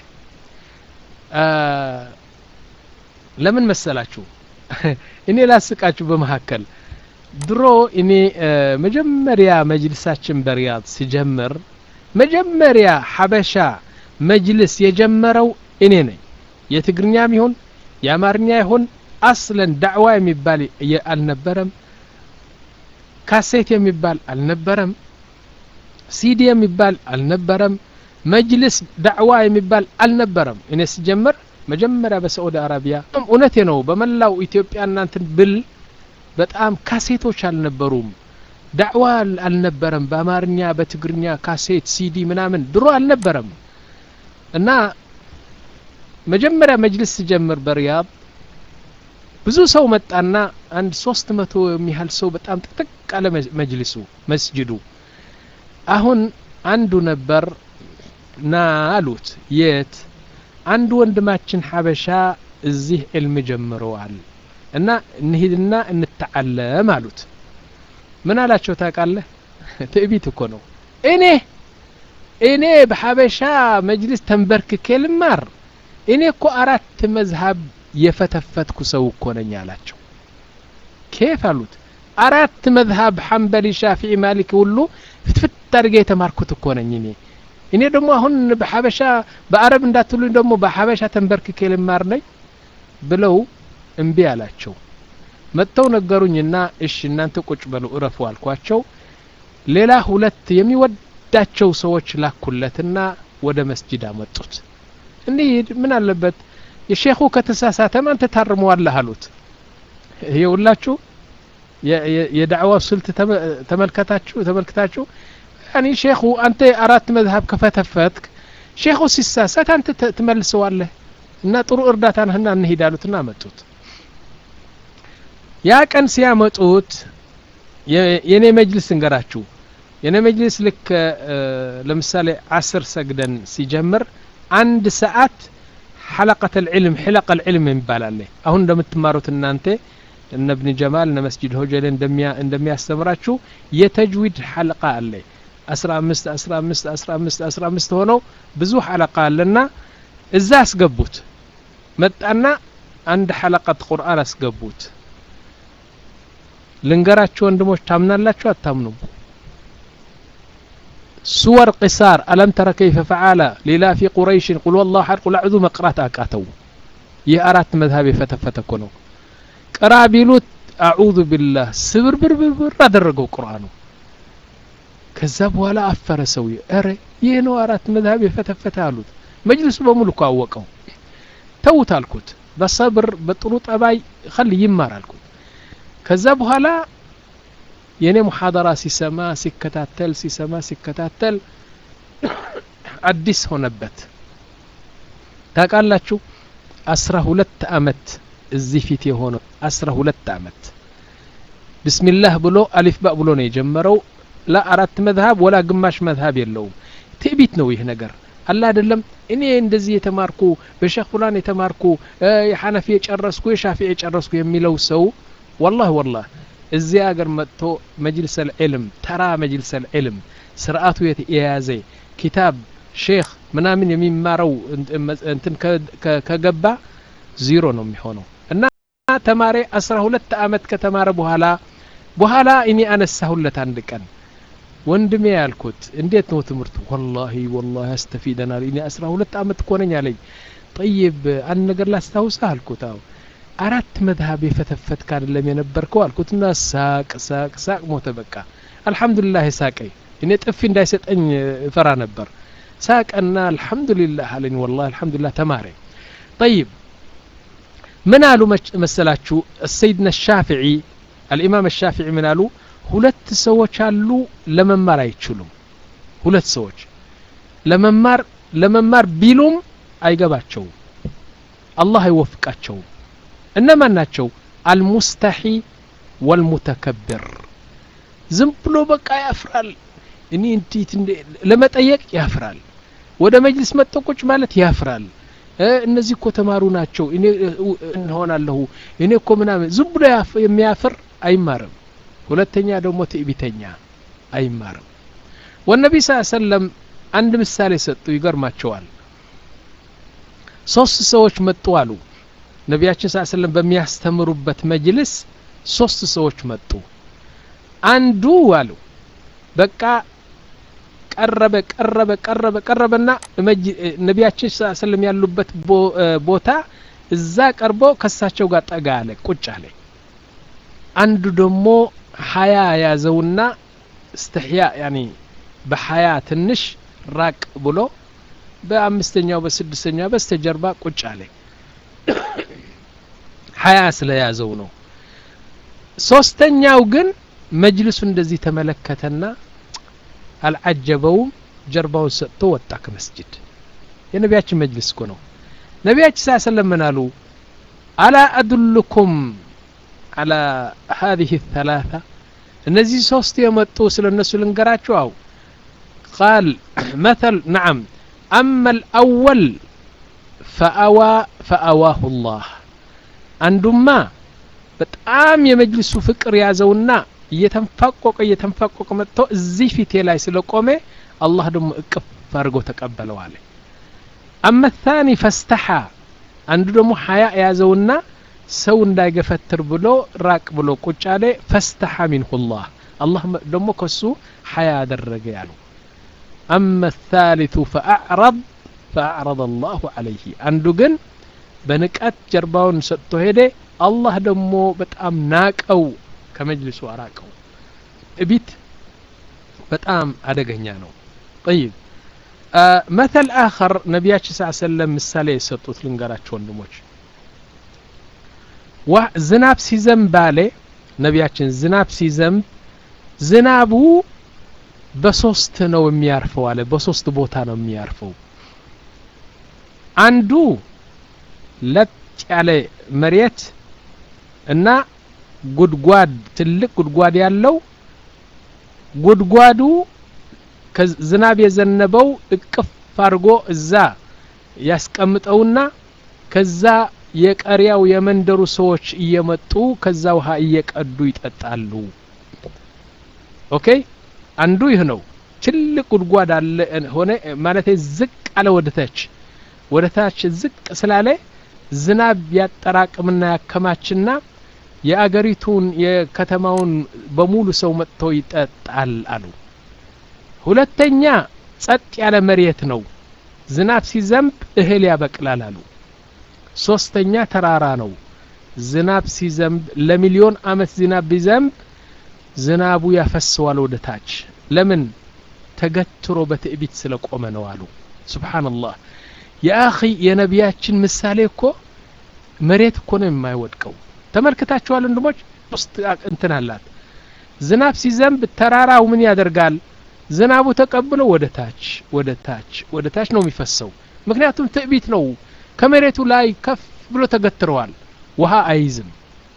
ለምን መሰላችሁ እኔ ላስቃችሁ በመካከል ድሮ እኔ መጀመሪያ መጅልሳችን በሪያድ ሲጀምር መጀመሪያ ሐበሻ መጅልስ የጀመረው እኔ ነኝ የትግርኛም ይሁን የአማርኛ ይሁን አስለን ዳዕዋ የሚባል አልነበረም ካሴት የሚባል አልነበረም ሲዲ የሚባል አልነበረም መጅልስ ዳዕዋ የሚባል አልነበረም እኔ ሲጀምር መጀመሪያ በሳዑዲ አረቢያ እውነቴ ነው በመላው ኢትዮጵያ እናንትን ብል በጣም ካሴቶች አልነበሩም ዳዕዋ አልነበረም በአማርኛ በትግርኛ ካሴት ሲዲ ምናምን ድሮ አልነበረም እና መጀመሪያ መጅልስ ሲጀምር በሪያድ ብዙ ሰው መጣና አንድ ሶስት መቶ የሚያህል ሰው በጣም ጥቅጥቅ አለ መጅልሱ መስጅዱ አሁን አንዱ ነበር ና አሉት የት አንድ ወንድማችን ሐበሻ እዚህ ዕልም ጀምረዋል እና እንሂድና እንተዓለም አሉት ምን አላቸው ታውቃለህ ትዕቢት እኮ ነው እኔ እኔ በሐበሻ መጅልስ ተንበርክኬ ልማር እኔ እኮ አራት መዝሀብ የፈተፈትኩ ሰው እኮ ነኝ አላቸው ኬፍ አሉት አራት መዝሀብ ሐንበሊ ሻፊዒ ማሊክ ሁሉ ፍትፍት አድርጌ የተማርኩት እኮ ነኝ እኔ እኔ ደግሞ አሁን በሐበሻ በአረብ እንዳትሉኝ ደግሞ በሐበሻ ተንበርክኬ ልማር ነኝ ብለው እምቢ አላቸው መጥተው ነገሩኝና እሺ እናንተ ቁጭ በሉ እረፉ አልኳቸው ሌላ ሁለት የሚወዳቸው ሰዎች ላኩለትና ወደ መስጅድ አመጡት እንሂድ ምን አለበት የሼኹ ከተሳሳተም አንተ ታርመዋለህ አሉት ይኸውላችሁ የዳዕዋው ስልት ተመልከታችሁ ተመልክታችሁ ያኒ ሼኹ አንተ አራት መዝሀብ ከፈተፈትክ ሼኹ ሲሳሳት አንተ ትመልሰዋለህ እና ጥሩ እርዳታ ነህና እንሂድ አሉትና አመጡት ያ ቀን ሲያመጡት የኔ መጅልስ እንገራችሁ የኔ መጅልስ ልክ ለምሳሌ አስር ሰግደን ሲጀምር አንድ ሰዓት ሐለቀት ልዕልም ሕለቀ ልዕልም የሚባል አለ አሁን እንደምትማሩት እናንተ እነ ብን ጀማል እነ መስጅድ ሆጀሌ እንደሚያስተምራችሁ የተጅዊድ ሐለቃ አለ አስራ አምስት አስራ አምስት አስራ አምስት አስራ አምስት ሆነው ብዙ ሐለቃ አለና እዛ አስገቡት መጣና አንድ ሐለቀት ቁርአን አስገቡት ልንገራችሁ ወንድሞች ታምናላችሁ አታምኑም ሱወር ቂሳር አለም ተረ ከይፈ ፈዓለ ሊላፊ ቁረይሽን ቁል ወላሁ ሐድ ቁል አዕዙ መቅራት አቃተው ይህ አራት መዝሀብ የፈተፈተ እኮ ነው ቅራ ቢሉት አዑዙ ቢላህ ስብርብርብርብር አደረገው ቁርአኑ ከዛ በኋላ አፈረ ሰውዬ ኧረ ይህ ነው አራት መዝሀብ የፈተፈተ አሉት መጅልሱ በሙሉ እኮ አወቀው ተውት አልኩት በሰብር በጥሩ ጠባይ ኸል ይማር አልኩት ከዛ በኋላ የእኔ ሙሐደራ ሲሰማ ሲከታተል ሲሰማ ሲከታተል አዲስ ሆነበት ታውቃላችሁ አስራ ሁለት አመት እዚህ ፊት የሆነው አስራ ሁለት አመት ብስሚላህ ብሎ አሊፍ ባ ብሎ ነው የጀመረው ላ አራት መዝሀብ ወላ ግማሽ መዝሀብ የለውም ትዕቢት ነው ይህ ነገር አላ አይደለም እኔ እንደዚህ የተማርኩ በሼክ ፉላን የተማርኩ የሐነፊ የጨረስኩ የሻፊ የጨረስኩ የሚለው ሰው ወላህ ወላህ እዚህ አገር መጥቶ መጅልስ ልዕልም ተራ መጅልስ ልዕልም ስርአቱ የያዘ ኪታብ ሼክ ምናምን የሚማረው እንትን ከገባ ዚሮ ነው የሚሆነው እና ተማሪ አስራ ሁለት አመት ከተማረ በኋላ በኋላ እኔ አነሳሁለት አንድ ቀን ወንድሜ ያልኩት እንዴት ነው ትምህርቱ ወላሂ ወላሂ ያስተፊደናል እኔ አስራ ሁለት አመት እኮ ነኝ አለኝ ጠይብ አንድ ነገር ላስታውስህ አልኩት አዎ አራት መዝሀብ የፈተፈትክ አይደለም የነበርከው አልኩትና ሳቅ ሳቅ ሳቅ ሞተ በቃ አልሐምዱሊላህ ሳቀኝ እኔ ጥፊ እንዳይሰጠኝ እፈራ ነበር ሳቀና አልሐምዱሊላህ አለኝ ወላሂ አልሐምዱሊላህ ተማረ ጠይብ ምን አሉ መሰላችሁ ሰይድና ሻፊዒ አልኢማም ሻፊዒ ምን አሉ ሁለት ሰዎች አሉ ለመማር አይችሉም ሁለት ሰዎች ለመማር ለመማር ቢሉም አይገባቸውም አላህ አይወፍቃቸውም እነማን ናቸው አልሙስተሒ ወልሙተከብር ዝም ብሎ በቃ ያፍራል እኔ እንዴት ለመጠየቅ ያፍራል ወደ መጅልስ መጥቶ ቁጭ ማለት ያፍራል እነዚህ እኮ ተማሩ ናቸው እኔ እንሆናለሁ እኔ እኮ ምናምን ዝም ብሎ የሚያፍር አይማርም ሁለተኛ ደግሞ ትዕቢተኛ አይማርም ወነቢ ስ ሰለም አንድ ምሳሌ ሰጡ ይገርማቸዋል ሶስት ሰዎች መጡ አሉ ነቢያችን ስ ሰለም በሚያስተምሩበት መጅልስ ሶስት ሰዎች መጡ አንዱ አሉ በቃ ቀረበ ቀረበ ቀረበ ቀረበና ነቢያችን ስ ሰለም ያሉበት ቦታ እዛ ቀርቦ ከሳቸው ጋር ጠጋ አለ ቁጭ አለ አንዱ ደግሞ ሀያ ያዘውና እስትሕያ ያኒ በሀያ ትንሽ ራቅ ብሎ በአምስተኛው በስድስተኛው በስተጀርባ ቁጭ አለ ሀያ ስለያዘው ነው ሶስተኛው ግን መጅልሱ እንደዚህ ተመለከተና አልዓጀበውም ጀርባውን ሰጥቶ ወጣ ከመስጅድ የነቢያችን መጅልስ እኮ ነው ነቢያችን ሳ ሰለም ምን አሉ አላ አዱልኩም አላ ሀዚህ ተላታ እነዚህ ሶስት የመጡ ስለ እነሱ ልንገራችሁ አው ቃል መተል ነዓም አማ ልአወል ፈአዋ ፈአዋሁ ላህ አንዱማ በጣም የመጅልሱ ፍቅር ያዘውና እየተንፋቆቀ እየተንፋቆቀ መጥቶ እዚህ ፊቴ ላይ ስለቆመ አላህ ደግሞ እቅፍ አድርጎ ተቀበለው አለ አመ ታኒ ፈስተሓ አንዱ ደግሞ ሀያ የያዘውና ሰው እንዳይገፈትር ብሎ ራቅ ብሎ ቁጭ አለ ፈስተሓ ሚንሁ ላህ አላህ ደግሞ ከሱ ሀያ አደረገ ያሉ አመ ታሊቱ ፈአዕረብ ፈአዕረض አላሁ አለይህ አንዱ ግን በንቀት ጀርባውን ሰጥቶ ሄደ አላህ ደግሞ በጣም ናቀው ከመጅልሱ አራቀው እቢት በጣም አደገኛ ነው ጠይብ መተል አኸር ነቢያችን ስ ሰለም ምሳሌ የሰጡት ልንገራቸው ወንድሞች ዝናብ ሲዘንብ አለ ነቢያችን ዝናብ ሲዘንብ ዝናቡ በሶስት ነው የሚያርፈው አለ በሶስት ቦታ ነው የሚያርፈው አንዱ ለጥ ያለ መሬት እና ጉድጓድ ትልቅ ጉድጓድ ያለው ጉድጓዱ ዝናብ የዘነበው እቅፍ አድርጎ እዛ ያስቀምጠውና ከዛ የቀሪያው የመንደሩ ሰዎች እየመጡ ከዛ ውሃ እየቀዱ ይጠጣሉ ኦኬ አንዱ ይህ ነው ትልቅ ጉድጓድ አለ ሆነ ማለት ዝቅ አለ ወደ ታች ወደ ታች ዝቅ ስላለ ዝናብ ያጠራቅምና ያከማችና የአገሪቱን የከተማውን በሙሉ ሰው መጥቶ ይጠጣል አሉ ሁለተኛ ጸጥ ያለ መሬት ነው ዝናብ ሲዘንብ እህል ያበቅላል አሉ ሶስተኛ ተራራ ነው ዝናብ ሲዘንብ ለሚሊዮን አመት ዝናብ ቢዘንብ ዝናቡ ያፈሰዋል ወደ ታች ለምን ተገትሮ በትዕቢት ስለቆመ ነው አሉ ስብሓንላህ የአኺ የነቢያችን ምሳሌ እኮ መሬት እኮ ነው የማይወድቀው ተመልክታችኋል ወንድሞች ውስጥ እንትን አላት ዝናብ ሲዘንብ ተራራው ምን ያደርጋል ዝናቡ ተቀብሎ ወደ ታች ወደ ታች ወደ ታች ነው የሚፈሰው ምክንያቱም ትዕቢት ነው ከመሬቱ ላይ ከፍ ብሎ ተገትረዋል ውሃ አይዝም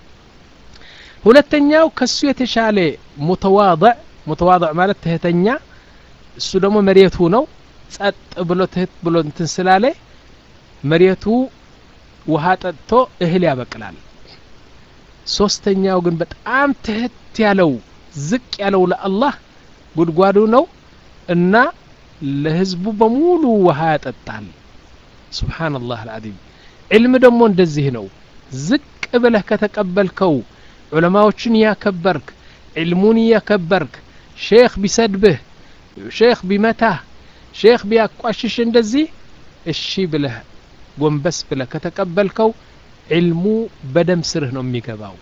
ሁለተኛው ከሱ የተሻለ ሙተዋضዕ ሙተዋضዕ ማለት ትህተኛ እሱ ደግሞ መሬቱ ነው ጸጥ ብሎ ትህት ብሎ እንትን ስላለ መሬቱ ውሃ ጠጥቶ እህል ያበቅላል ሶስተኛው ግን በጣም ትህት ያለው ዝቅ ያለው ለአላህ ጉድጓዱ ነው እና ለህዝቡ በሙሉ ውሃ ያጠጣል ስብሓንላህ አልዓዚም ዕልም ደግሞ እንደዚህ ነው ዝቅ ብለህ ከተቀበልከው ዑለማዎችን እያከበርክ ዕልሙን እያከበርክ ሼክ ቢሰድብህ ሼክ ቢመታህ ሼክ ቢያቋሽሽ እንደዚህ እሺ ብለህ ጎንበስ ብለህ ከተቀበልከው ዕልሙ በደም ስርህ ነው የሚገባው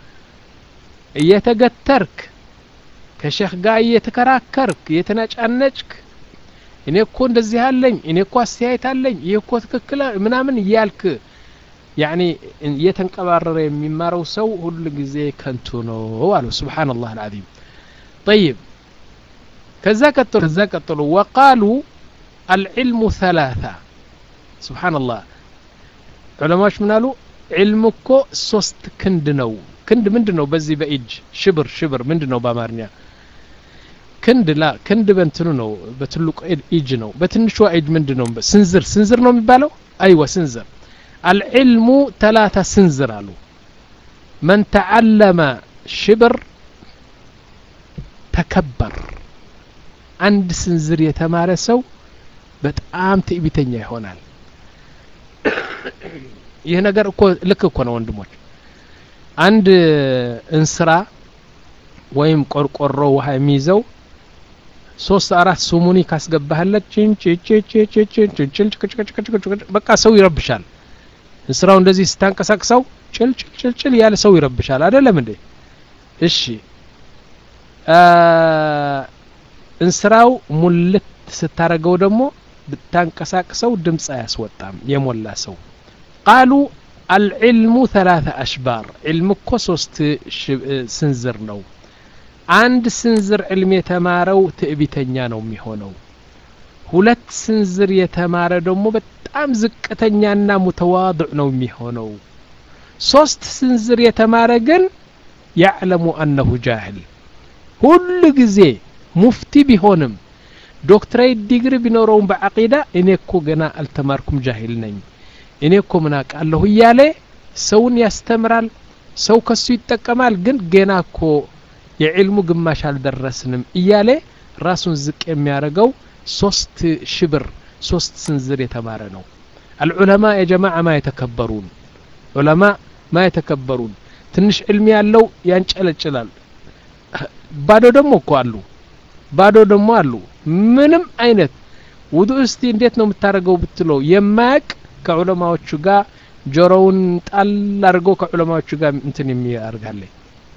እየተገተርክ ከሼክ ጋር እየተከራከርክ እየተነጫነጭክ እኔ እኮ እንደዚህ አለኝ እኔ እኮ አስተያየት አለኝ ይህ እኮ ትክክል ምናምን እያልክ ያኒ እየተንቀባረረ የሚማረው ሰው ሁሉ ጊዜ ከንቱ ነው አሉ ስብሓንላህ አልዓዚም ጠይብ ከዛ ቀጥሎ ከዛ ቀጥሎ ወቃሉ አልዕልሙ ሰላሳ ስብሓንላህ ዑለማዎች ምን አሉ ዕልም እኮ ሶስት ክንድ ነው ክንድ ምንድን ነው በዚህ በእጅ ሽብር ሽብር ምንድን ነው በአማርኛ ክንድ ላ ክንድ በእንትኑ ነው በትልቁ እጅ ነው በትንሿ እጅ ምንድን ነው ስንዝር ስንዝር ነው የሚባለው አይወ ስንዝር አልዕልሙ ተላታ ስንዝር አሉ መን ተዓለመ ሽብር ተከበር አንድ ስንዝር የተማረ ሰው በጣም ትዕቢተኛ ይሆናል ይህ ነገር እኮ ልክ እኮ ነው ወንድሞች አንድ እንስራ ወይም ቆርቆሮ ውሃ የሚይዘው ሶስት አራት ሱሙኒ ካስገባህለት በቃ ሰው ይረብሻል እንስራው እንደዚህ ስታንቀሳቅሰው ጭል ጭል ጭል ያለ ሰው ይረብሻል አይደለም እንዴ እሺ እንስራው ሙልት ስታረገው ደግሞ ብታንቀሳቅሰው ድምፅ አያስወጣም የሞላ ሰው ቃሉ አልዕልሙ ተላተ አሽባር ዕልም እኮ ሶስት ስንዝር ነው አንድ ስንዝር ዕልም የተማረው ትዕቢተኛ ነው የሚሆነው ሁለት ስንዝር የተማረ ደግሞ በጣም ዝቅተኛና ሙተዋضዕ ነው የሚሆነው ሶስት ስንዝር የተማረ ግን ያዕለሙ አነሁ ጃህል ሁሉ ጊዜ ሙፍቲ ቢሆንም ዶክትሬት ዲግሪ ቢኖረውም በዓቂዳ እኔ እኮ ገና አልተማርኩም ጃሂል ነኝ እኔ እኮ ምን አውቃለሁ እያለ ሰውን ያስተምራል ሰው ከሱ ይጠቀማል ግን ገና እኮ የዕልሙ ግማሽ አልደረስንም እያለ ራሱን ዝቅ የሚያደርገው ሶስት ሽብር ሶስት ስንዝር የተማረ ነው አልዑለማ የጀማዓ ማ የተከበሩን ዑለማ ማ የተከበሩን ትንሽ ዕልም ያለው ያንጨለጭላል ባዶ ደግሞ እኮ አሉ ባዶ ደግሞ አሉ ምንም አይነት ውዱ እስቲ እንዴት ነው የምታደርገው ብትለው የማያቅ ከዑለማዎቹ ጋር ጆሮውን ጣል አድርገው ከዑለማዎቹ ጋር እንትን የሚያርጋለኝ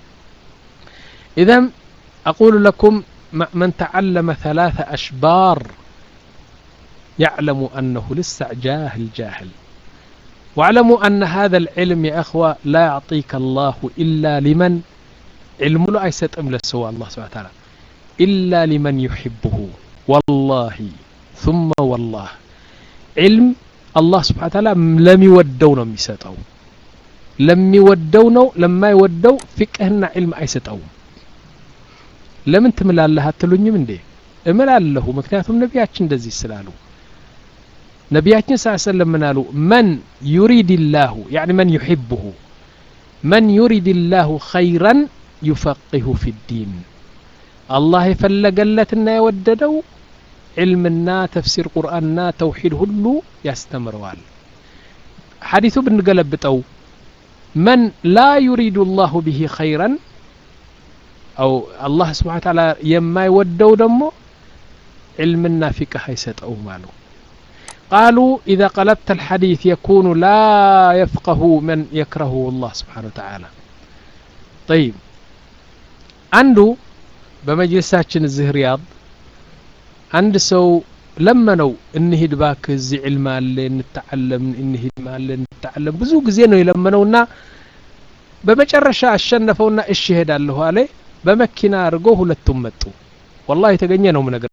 إذا أقول لكم من تعلم ثلاث أشبار يعلم أنه لسه جاهل جاهل واعلموا أن هذا العلم يا أخوة لا يعطيك الله إلا لمن علم له أيست أمل سوى الله سبحانه وتعالى إلا لمن يحبه والله ثم والله علم الله سبحانه وتعالى لم يودونا ميسطو لم يودونا لما يودو فقهنا علم أيستو ለምን ትምላለህ አትሉኝም እንዴ እምላለሁ ምክንያቱም ነቢያችን እንደዚህ ስላሉ ነቢያችን ስ ሰለም ምን አሉ መን ዩሪድ ላሁ ያኒ መን ዩሕብሁ መን ዩሪድ ላሁ ኸይረን ዩፈቂሁ ፊ ዲን አላህ የፈለገለትና የወደደው ዕልምና ተፍሲር ቁርአንና ተውሒድ ሁሉ ያስተምረዋል ሐዲቱ ብንገለብጠው መን ላ ዩሪዱ ላሁ ብሂ ኸይረን أو الله سبحانه وتعالى يما يودو دمو علمنا فقه يسطو مالو قالوا إذا قلبت الحديث يكون لا يفقه من يكرهه الله سبحانه وتعالى طيب عنده بمجلساتنا الزه رياض عند سو لما نو እንሂድ ባክ እዚህ ዕልም አለ እንተዓለም እንሂድ ማለ እንተዓለም ብዙ ጊዜ ነው የለመነውና በመጨረሻ አሸነፈውና እሺ ሄዳለሁ አለ በመኪና አድርጎ ሁለቱም መጡ ወላሂ የተገኘ ነው ነገር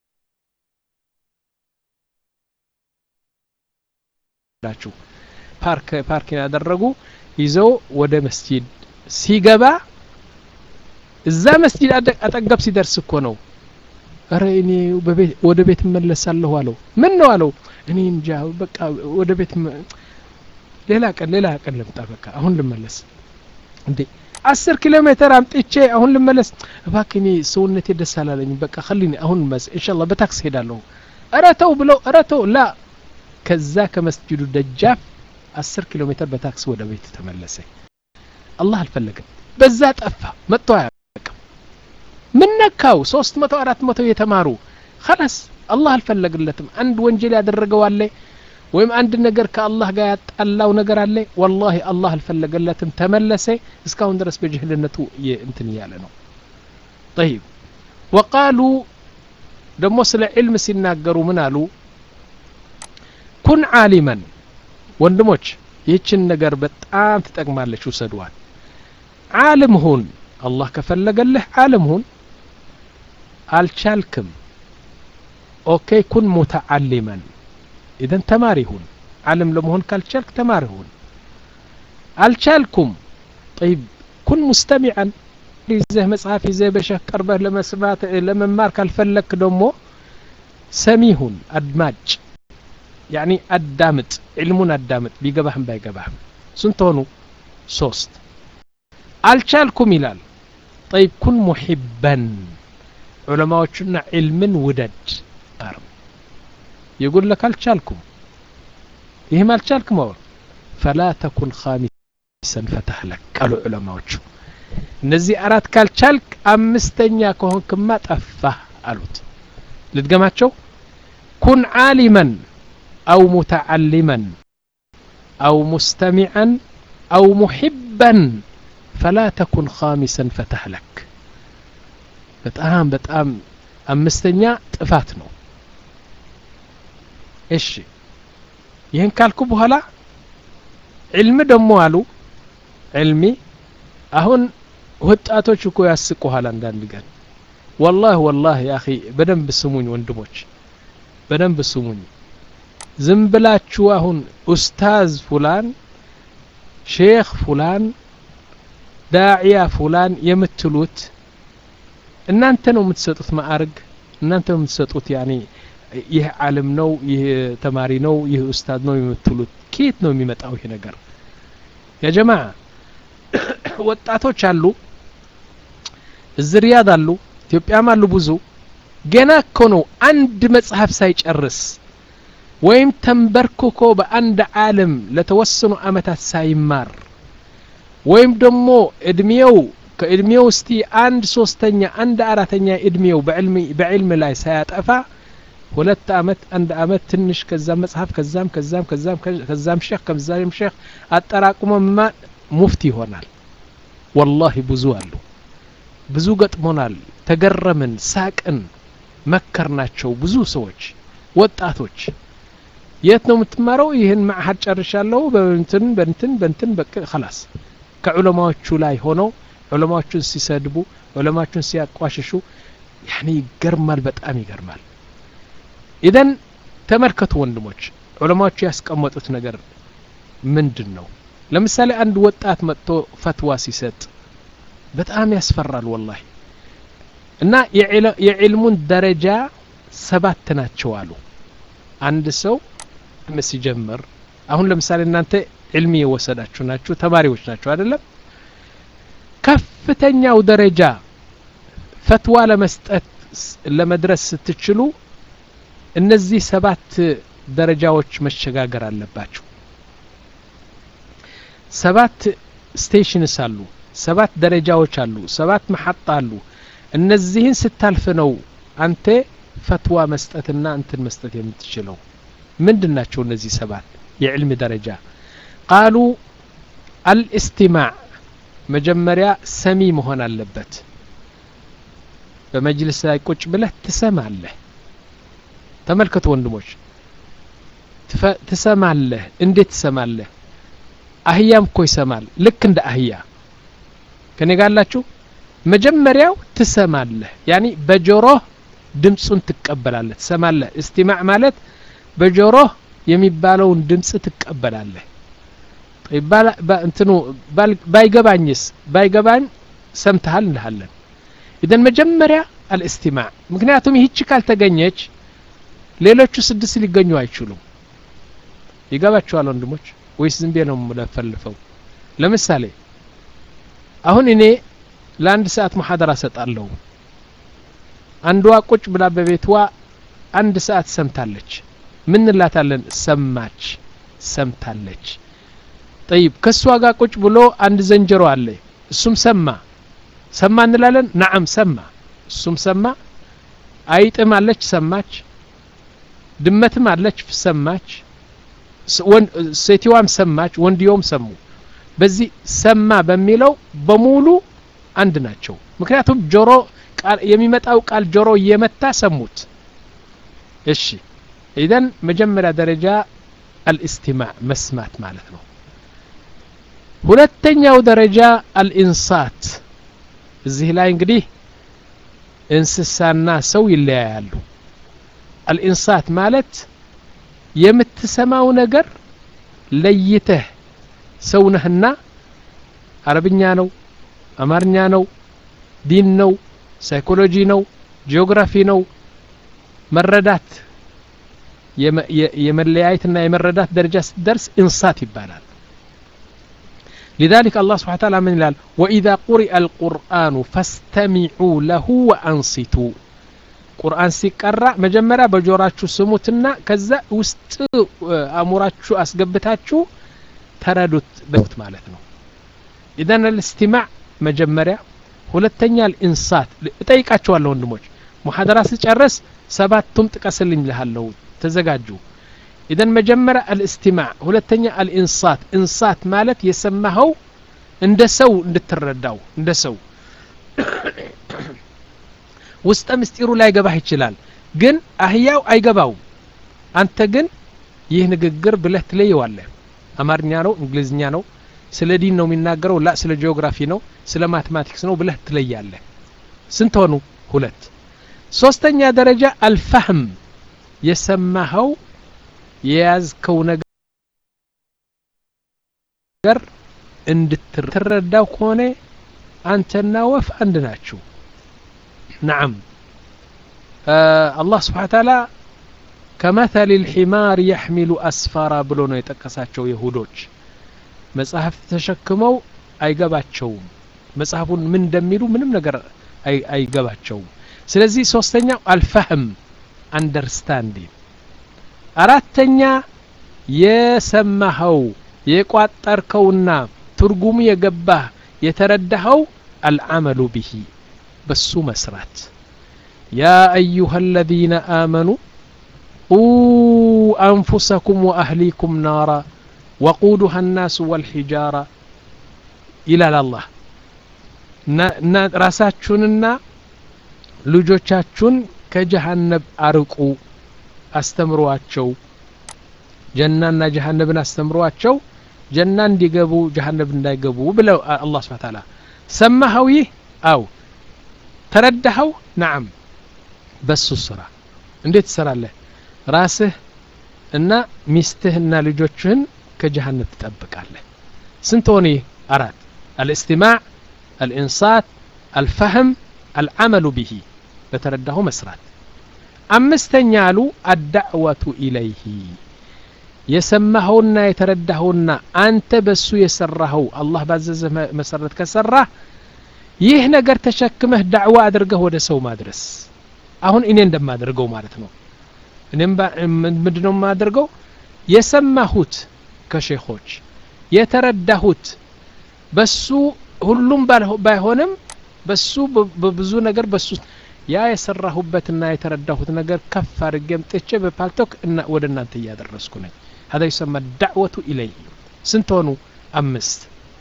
ላችሁ ፓርክ ፓርኪን ያደረጉ ይዘው ወደ መስጂድ ሲገባ እዛ መስጂድ አጠገብ ሲደርስ እኮ ነው እረ እኔ ወደ ቤት እመለሳለሁ አለው ምን ነው አለው እኔ እንጃ በቃ ወደ ቤት ሌላ ቀን ሌላ ቀን ልምጣ በቃ አሁን ልመለስ እንዴ አስር ኪሎ ሜትር አምጥቼ አሁን ልመለስ እባክህ እኔ ሰውነቴ ደስ አላለኝ በቃ ከሊኒ አሁን መስ እንሻላ በታክስ ሄዳለሁ እረተው ብለው እረተው ላ ከዛ ከመስጅዱ ደጃፍ አስር ኪሎ ሜትር በታክስ ወደ ቤት ተመለሰ አላህ አልፈለገም በዛ ጠፋ መጥቶ አያውቅም ምን ነካው ሶስት መቶ አራት መቶ የተማሩ ከላስ አላህ አልፈለግለትም አንድ ወንጀል ያደረገው አለ ወይም አንድ ነገር ከአላህ ጋር ያጣላው ነገር አለ ወላሂ አላህ አልፈለገለትም ተመለሰ እስካሁን ድረስ በጅህልነቱ እንትን እያለ ነው ጠይብ ወቃሉ ደግሞ ስለ ዕልም ሲናገሩ ምን አሉ ኩን ዓሊመን ወንድሞች ይህችን ነገር በጣም ትጠቅማለች ውሰድዋል ዓለም ሁን አላህ ከፈለገልህ ዓለም ሁን አልቻልክም ኦኬ ኩን ሙተዓሊመን ኢዘን ተማሪ ሁን ዓለም ለመሆን ካልቻልክ ተማሪ ሁን አልቻልኩም ጠይብ ኩን ሙስተሚዐን ይዘህ መጽሐፍ ይዘህ በሸህ ቀርበህ ለመስማት ለመማር ካልፈለክ ደግሞ ሰሚ ሁን አድማጭ ያኒ አዳምጥ ዕልሙን አዳምጥ ቢገባህም ባይገባህም ስንት ሆኑ ሶስት አልቻልኩም ይላል ጠይብ ኩን ሙሒበን ዑለማዎቹና ዕልምን ውደድ አር يقول لك አልቻልኩም ይህም አልቻልኩም አወር ፈላ ተኩን ኻሚሰን ፈተህ ለክ ቃሉ ዑለማዎቹ እነዚህ አራት ካልቻልክ አምስተኛ ከሆንክማ ጠፋህ አሉት ልድገማቸው ኩን ዓሊመን أو متعلما أو مستمعا أو محبا فلا تكن خامسا فتهلك በጣም በጣም አምስተኛ ጥፋት ነው እሺ ይህን ካልኩ በኋላ ዕልም ደግሞ አሉ ዕልሚ አሁን ወጣቶች እኮ ያስቁሃል አንዳንድ ቀን ወላህ ወላህ ያ በደንብ ስሙኝ ወንድሞች በደንብ ስሙኝ ዝም ብላችሁ አሁን ኡስታዝ ፉላን ሼክ ፉላን ዳዕያ ፉላን የምትሉት እናንተ ነው የምትሰጡት ማዕርግ እናንተ ነው የምትሰጡት ያኔ ይህ ዓለም ነው ይህ ተማሪ ነው ይህ ኡስታዝ ነው የምትሉት ከየት ነው የሚመጣው ይህ ነገር ያ ጀማ ወጣቶች አሉ እዚህ ሪያድ አሉ ኢትዮጵያም አሉ ብዙ ገና እኮ ነው አንድ መጽሐፍ ሳይጨርስ ወይም ተንበርክኮ በአንድ ዓለም ለተወሰኑ አመታት ሳይማር ወይም ደግሞ እድሜው ከእድሜው እስቲ አንድ ሶስተኛ አንድ አራተኛ እድሜው በዕልም ላይ ሳያጠፋ ሁለት አመት አንድ አመት ትንሽ ከዛም መጽሐፍ ከዛም ከዛም ከዛም ከዛም ሼክ ከዛም ሼክ አጠራቅሞ ማ ሙፍቲ ይሆናል ወላሂ ብዙ አሉ ብዙ ገጥሞናል ተገረምን ሳቅን መከርናቸው ብዙ ሰዎች ወጣቶች የት ነው የምትማረው ይህን ማዕሀድ ጨርሻለሁ በንትን በንትን በንትን በቅ ከላስ ከዑለማዎቹ ላይ ሆነው ዑለማዎቹን ሲሰድቡ ዑለማዎቹን ሲያቋሽሹ ያኔ ይገርማል በጣም ይገርማል ኢዘን ተመልከቱ ወንድሞች ዑለማዎቹ ያስቀመጡት ነገር ምንድን ነው ለምሳሌ አንድ ወጣት መጥቶ ፈትዋ ሲሰጥ በጣም ያስፈራል ወላሂ እና የዕልሙን ደረጃ ሰባት ናቸው አሉ አንድ ሰው ሲጀምር አሁን ለምሳሌ እናንተ ዕልሚ የወሰዳችሁ ናችሁ ተማሪዎች ናችሁ አይደለም ከፍተኛው ደረጃ ፈትዋ ለመስጠት ለመድረስ ስትችሉ እነዚህ ሰባት ደረጃዎች መሸጋገር አለባችሁ ሰባት ስቴሽንስ አሉ ሰባት ደረጃዎች አሉ ሰባት መሐጣ አሉ እነዚህን ስታልፍ ነው አንተ ፈትዋ መስጠትና እንትን መስጠት የምትችለው ምንድን ናቸው እነዚህ ሰባት የዕልም ደረጃ ቃሉ አልእስቲማዕ መጀመሪያ ሰሚ መሆን አለበት በመጅልስ ላይ ቁጭ ብለህ ትሰማለህ ተመልከቱ ወንድሞች ትሰማለህ እንዴት ትሰማለህ አህያም እኮ ይሰማል ልክ እንደ አህያ ከኔ ጋላችሁ መጀመሪያው ትሰማለህ ያኒ በጆሮህ ድምፁን ትቀበላለህ ትሰማለህ እስቲማዕ ማለት በጆሮህ የሚባለውን ድምፅ ትቀበላለህ እንትኑ ባይገባኝስ ባይገባኝ ሰምተሃል እንልሃለን ኢደን መጀመሪያ አልእስቲማዕ ምክንያቱም ይህች ካልተገኘች ሌሎቹ ስድስት ሊገኙ አይችሉም ይገባችኋል ወንድሞች ወይስ ዝም ብዬ ነው ለፈልፈው ለምሳሌ አሁን እኔ ለአንድ ሰዓት መሐደራ ሰጣለሁ አንዷ ቁጭ ብላ በቤትዋ አንድ ሰዓት ሰምታለች ምን እንላታለን ሰማች ሰምታለች ጠይብ ከእሷ ጋር ቁጭ ብሎ አንድ ዘንጀሮ አለ እሱም ሰማ ሰማ እንላለን ናዓም ሰማ እሱም ሰማ አይጥም አለች ሰማች ድመትም አለች ሰማች ሴትዋም ሰማች ወንድየውም ሰሙ በዚህ ሰማ በሚለው በሙሉ አንድ ናቸው ምክንያቱም ጆሮ የሚመጣው ቃል ጆሮ እየመታ ሰሙት እሺ ኢዘን መጀመሪያ ደረጃ አልእስቲማዕ መስማት ማለት ነው ሁለተኛው ደረጃ አልኢንሳት እዚህ ላይ እንግዲህ እንስሳና ሰው ይለያያሉ አልኢንሳት ማለት የምትሰማው ነገር ለይተህ ሰው ነህና አረብኛ ነው አማርኛ ነው ዲን ነው ሳይኮሎጂ ነው ጂኦግራፊ ነው መረዳት የመለያየትና የመረዳት ደረጃ ስትደርስ እንሳት ይባላል لذلك الله سبحانه وتعالى من الال وإذا قرئ القرآن فاستمعوا له وأنصتوا ቁርአን ሲቀራ መጀመሪያ በጆራችሁ ስሙትና ከዛ ውስጥ አእሙራችሁ አስገብታችሁ ተረዱት በት ማለት ነው ኢዘን ልእስቲማዕ መጀመሪያ ሁለተኛ ልኢንሳት እጠይቃችኋለሁ ወንድሞች ሙሐደራ ስጨርስ ሰባቱም ጥቀስልኝ ልሃለሁ ተዘጋጁ ኢዘን መጀመሪያ አልእስቲማዕ ሁለተኛ አልኢንሳት እንሳት ማለት የሰማኸው እንደ ሰው እንድትረዳው እንደ ሰው ውስጠ ምስጢሩ ላይ ገባህ ይችላል ግን አህያው አይገባውም አንተ ግን ይህ ንግግር ብለህ ትለየዋለህ አማርኛ ነው እንግሊዝኛ ነው ስለ ዲን ነው የሚናገረው ላ ስለ ጂኦግራፊ ነው ስለ ማቴማቲክስ ነው ብለህ ትለያለህ ስንት ሆኑ ሁለት ሶስተኛ ደረጃ አልፋህም የሰማኸው የያዝከው ነገር እንድትረዳው ከሆነ አንተና ወፍ አንድ ናችሁ نعم آه الله سبحانه وتعالى كمثل الحمار يحمل أسفارا ብሎ ነው የጠቀሳቸው የሁዶች መጽሐፍ ተሸክመው አይገባቸውም መጽሐፉን ምን እንደሚሉ ምንም ነገር አይገባቸውም ስለዚህ ሶስተኛው አልፈህም አንደርስታንዲንግ አራተኛ የሰማኸው የቋጠርከውና ትርጉሙ የገባህ የተረዳኸው አልዓመሉ ብሂ በሱ መስራት ያ አዩሃ አለዚነ አመኑ ቁ አንፉሰኩም ወአህሊኩም ናራ ወቁዱሃ ናሱ ወልሒጃራ ይላል አላህ እና ራሳችሁንና ልጆቻችሁን ከጀሃነብ አርቁ አስተምሯቸው ጀናና ጀሃነብን አስተምሯቸው ጀና እንዲገቡ ጀሃነብ እንዳይገቡ ብለው አላህ ስብሓ ታላ ሰማኸው ይህ አው ተረዳኸው ናዓም በሱ ስራ እንዴት ትሰራለህ ራስህ እና ሚስትህና ልጆችህን ከጀሃነብ ትጠብቃለህ ስንት ሆነ ይህ አራት አልእስትማዕ አልኢንሳት አልፈህም አልዓመሉ ብሂ በተረዳሁ መስራት አምስተኛ አሉ አዳዕወቱ ኢለይህ የሰማኸውና የተረዳኸውና አንተ በሱ የሰራኸው አላህ ባዘዘ መሰረት ከሰራህ ይህ ነገር ተሸክመህ ዳዕዋ አድርገህ ወደ ሰው ማድረስ አሁን እኔ እንደማደርገው ማለት ነው እኔም ምንድ ነው የማደርገው የሰማሁት ከሼኾች የተረዳሁት በሱ ሁሉም ባይሆንም በሱ በብዙ ነገር በሱ ያ የሰራሁበትና የተረዳሁት ነገር ከፍ አድርጌም ጥቼ በፓልቶክ ወደ እናንተ እያደረስኩ ነኝ هذا يسمى الدعوة إليه سنتونو أمست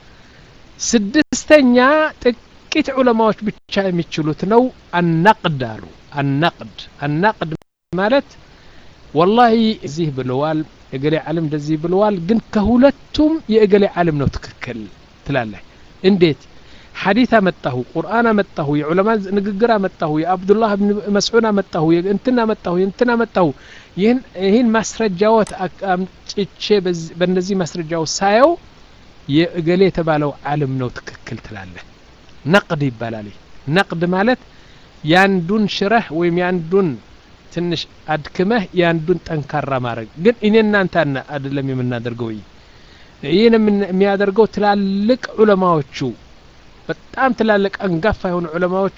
ስድስተኛ ጥቂት ዑለማዎች ብቻ የሚችሉት ነው አናቅድ አሉ አናቅድ አናቅድ ማለት ወላሂ እዚህ ብለዋል የገሌ ዓለም እንደዚህ ብለዋል ግን ከሁለቱም የእገሌ ዓለም ነው ትክክል ትላለህ እንዴት ሐዲት አመጣሁ ቁርአን አመጣሁ የዑለማ ንግግር አመጣሁ የአብዱላህ ብን መስዑድ አመጣሁ እንትን አመጣሁ እንትን አመጣሁ ይህን ይህን ማስረጃዎት አምጭቼ በእነዚህ ማስረጃዎች ሳየው የእገሌ የተባለው ዓለም ነው ትክክል ትላለህ ነቅድ ይባላል ነቅድ ማለት ያንዱን ሽረህ ወይም ያንዱን ትንሽ አድክመህ ያንዱን ጠንካራ ማድረግ ግን እኔ እናንተ አይደለም የምናደርገው ይህን የሚያደርገው ትላልቅ ዑለማዎቹ በጣም ትላልቅ አንጋፋ የሆኑ ዑለማዎቹ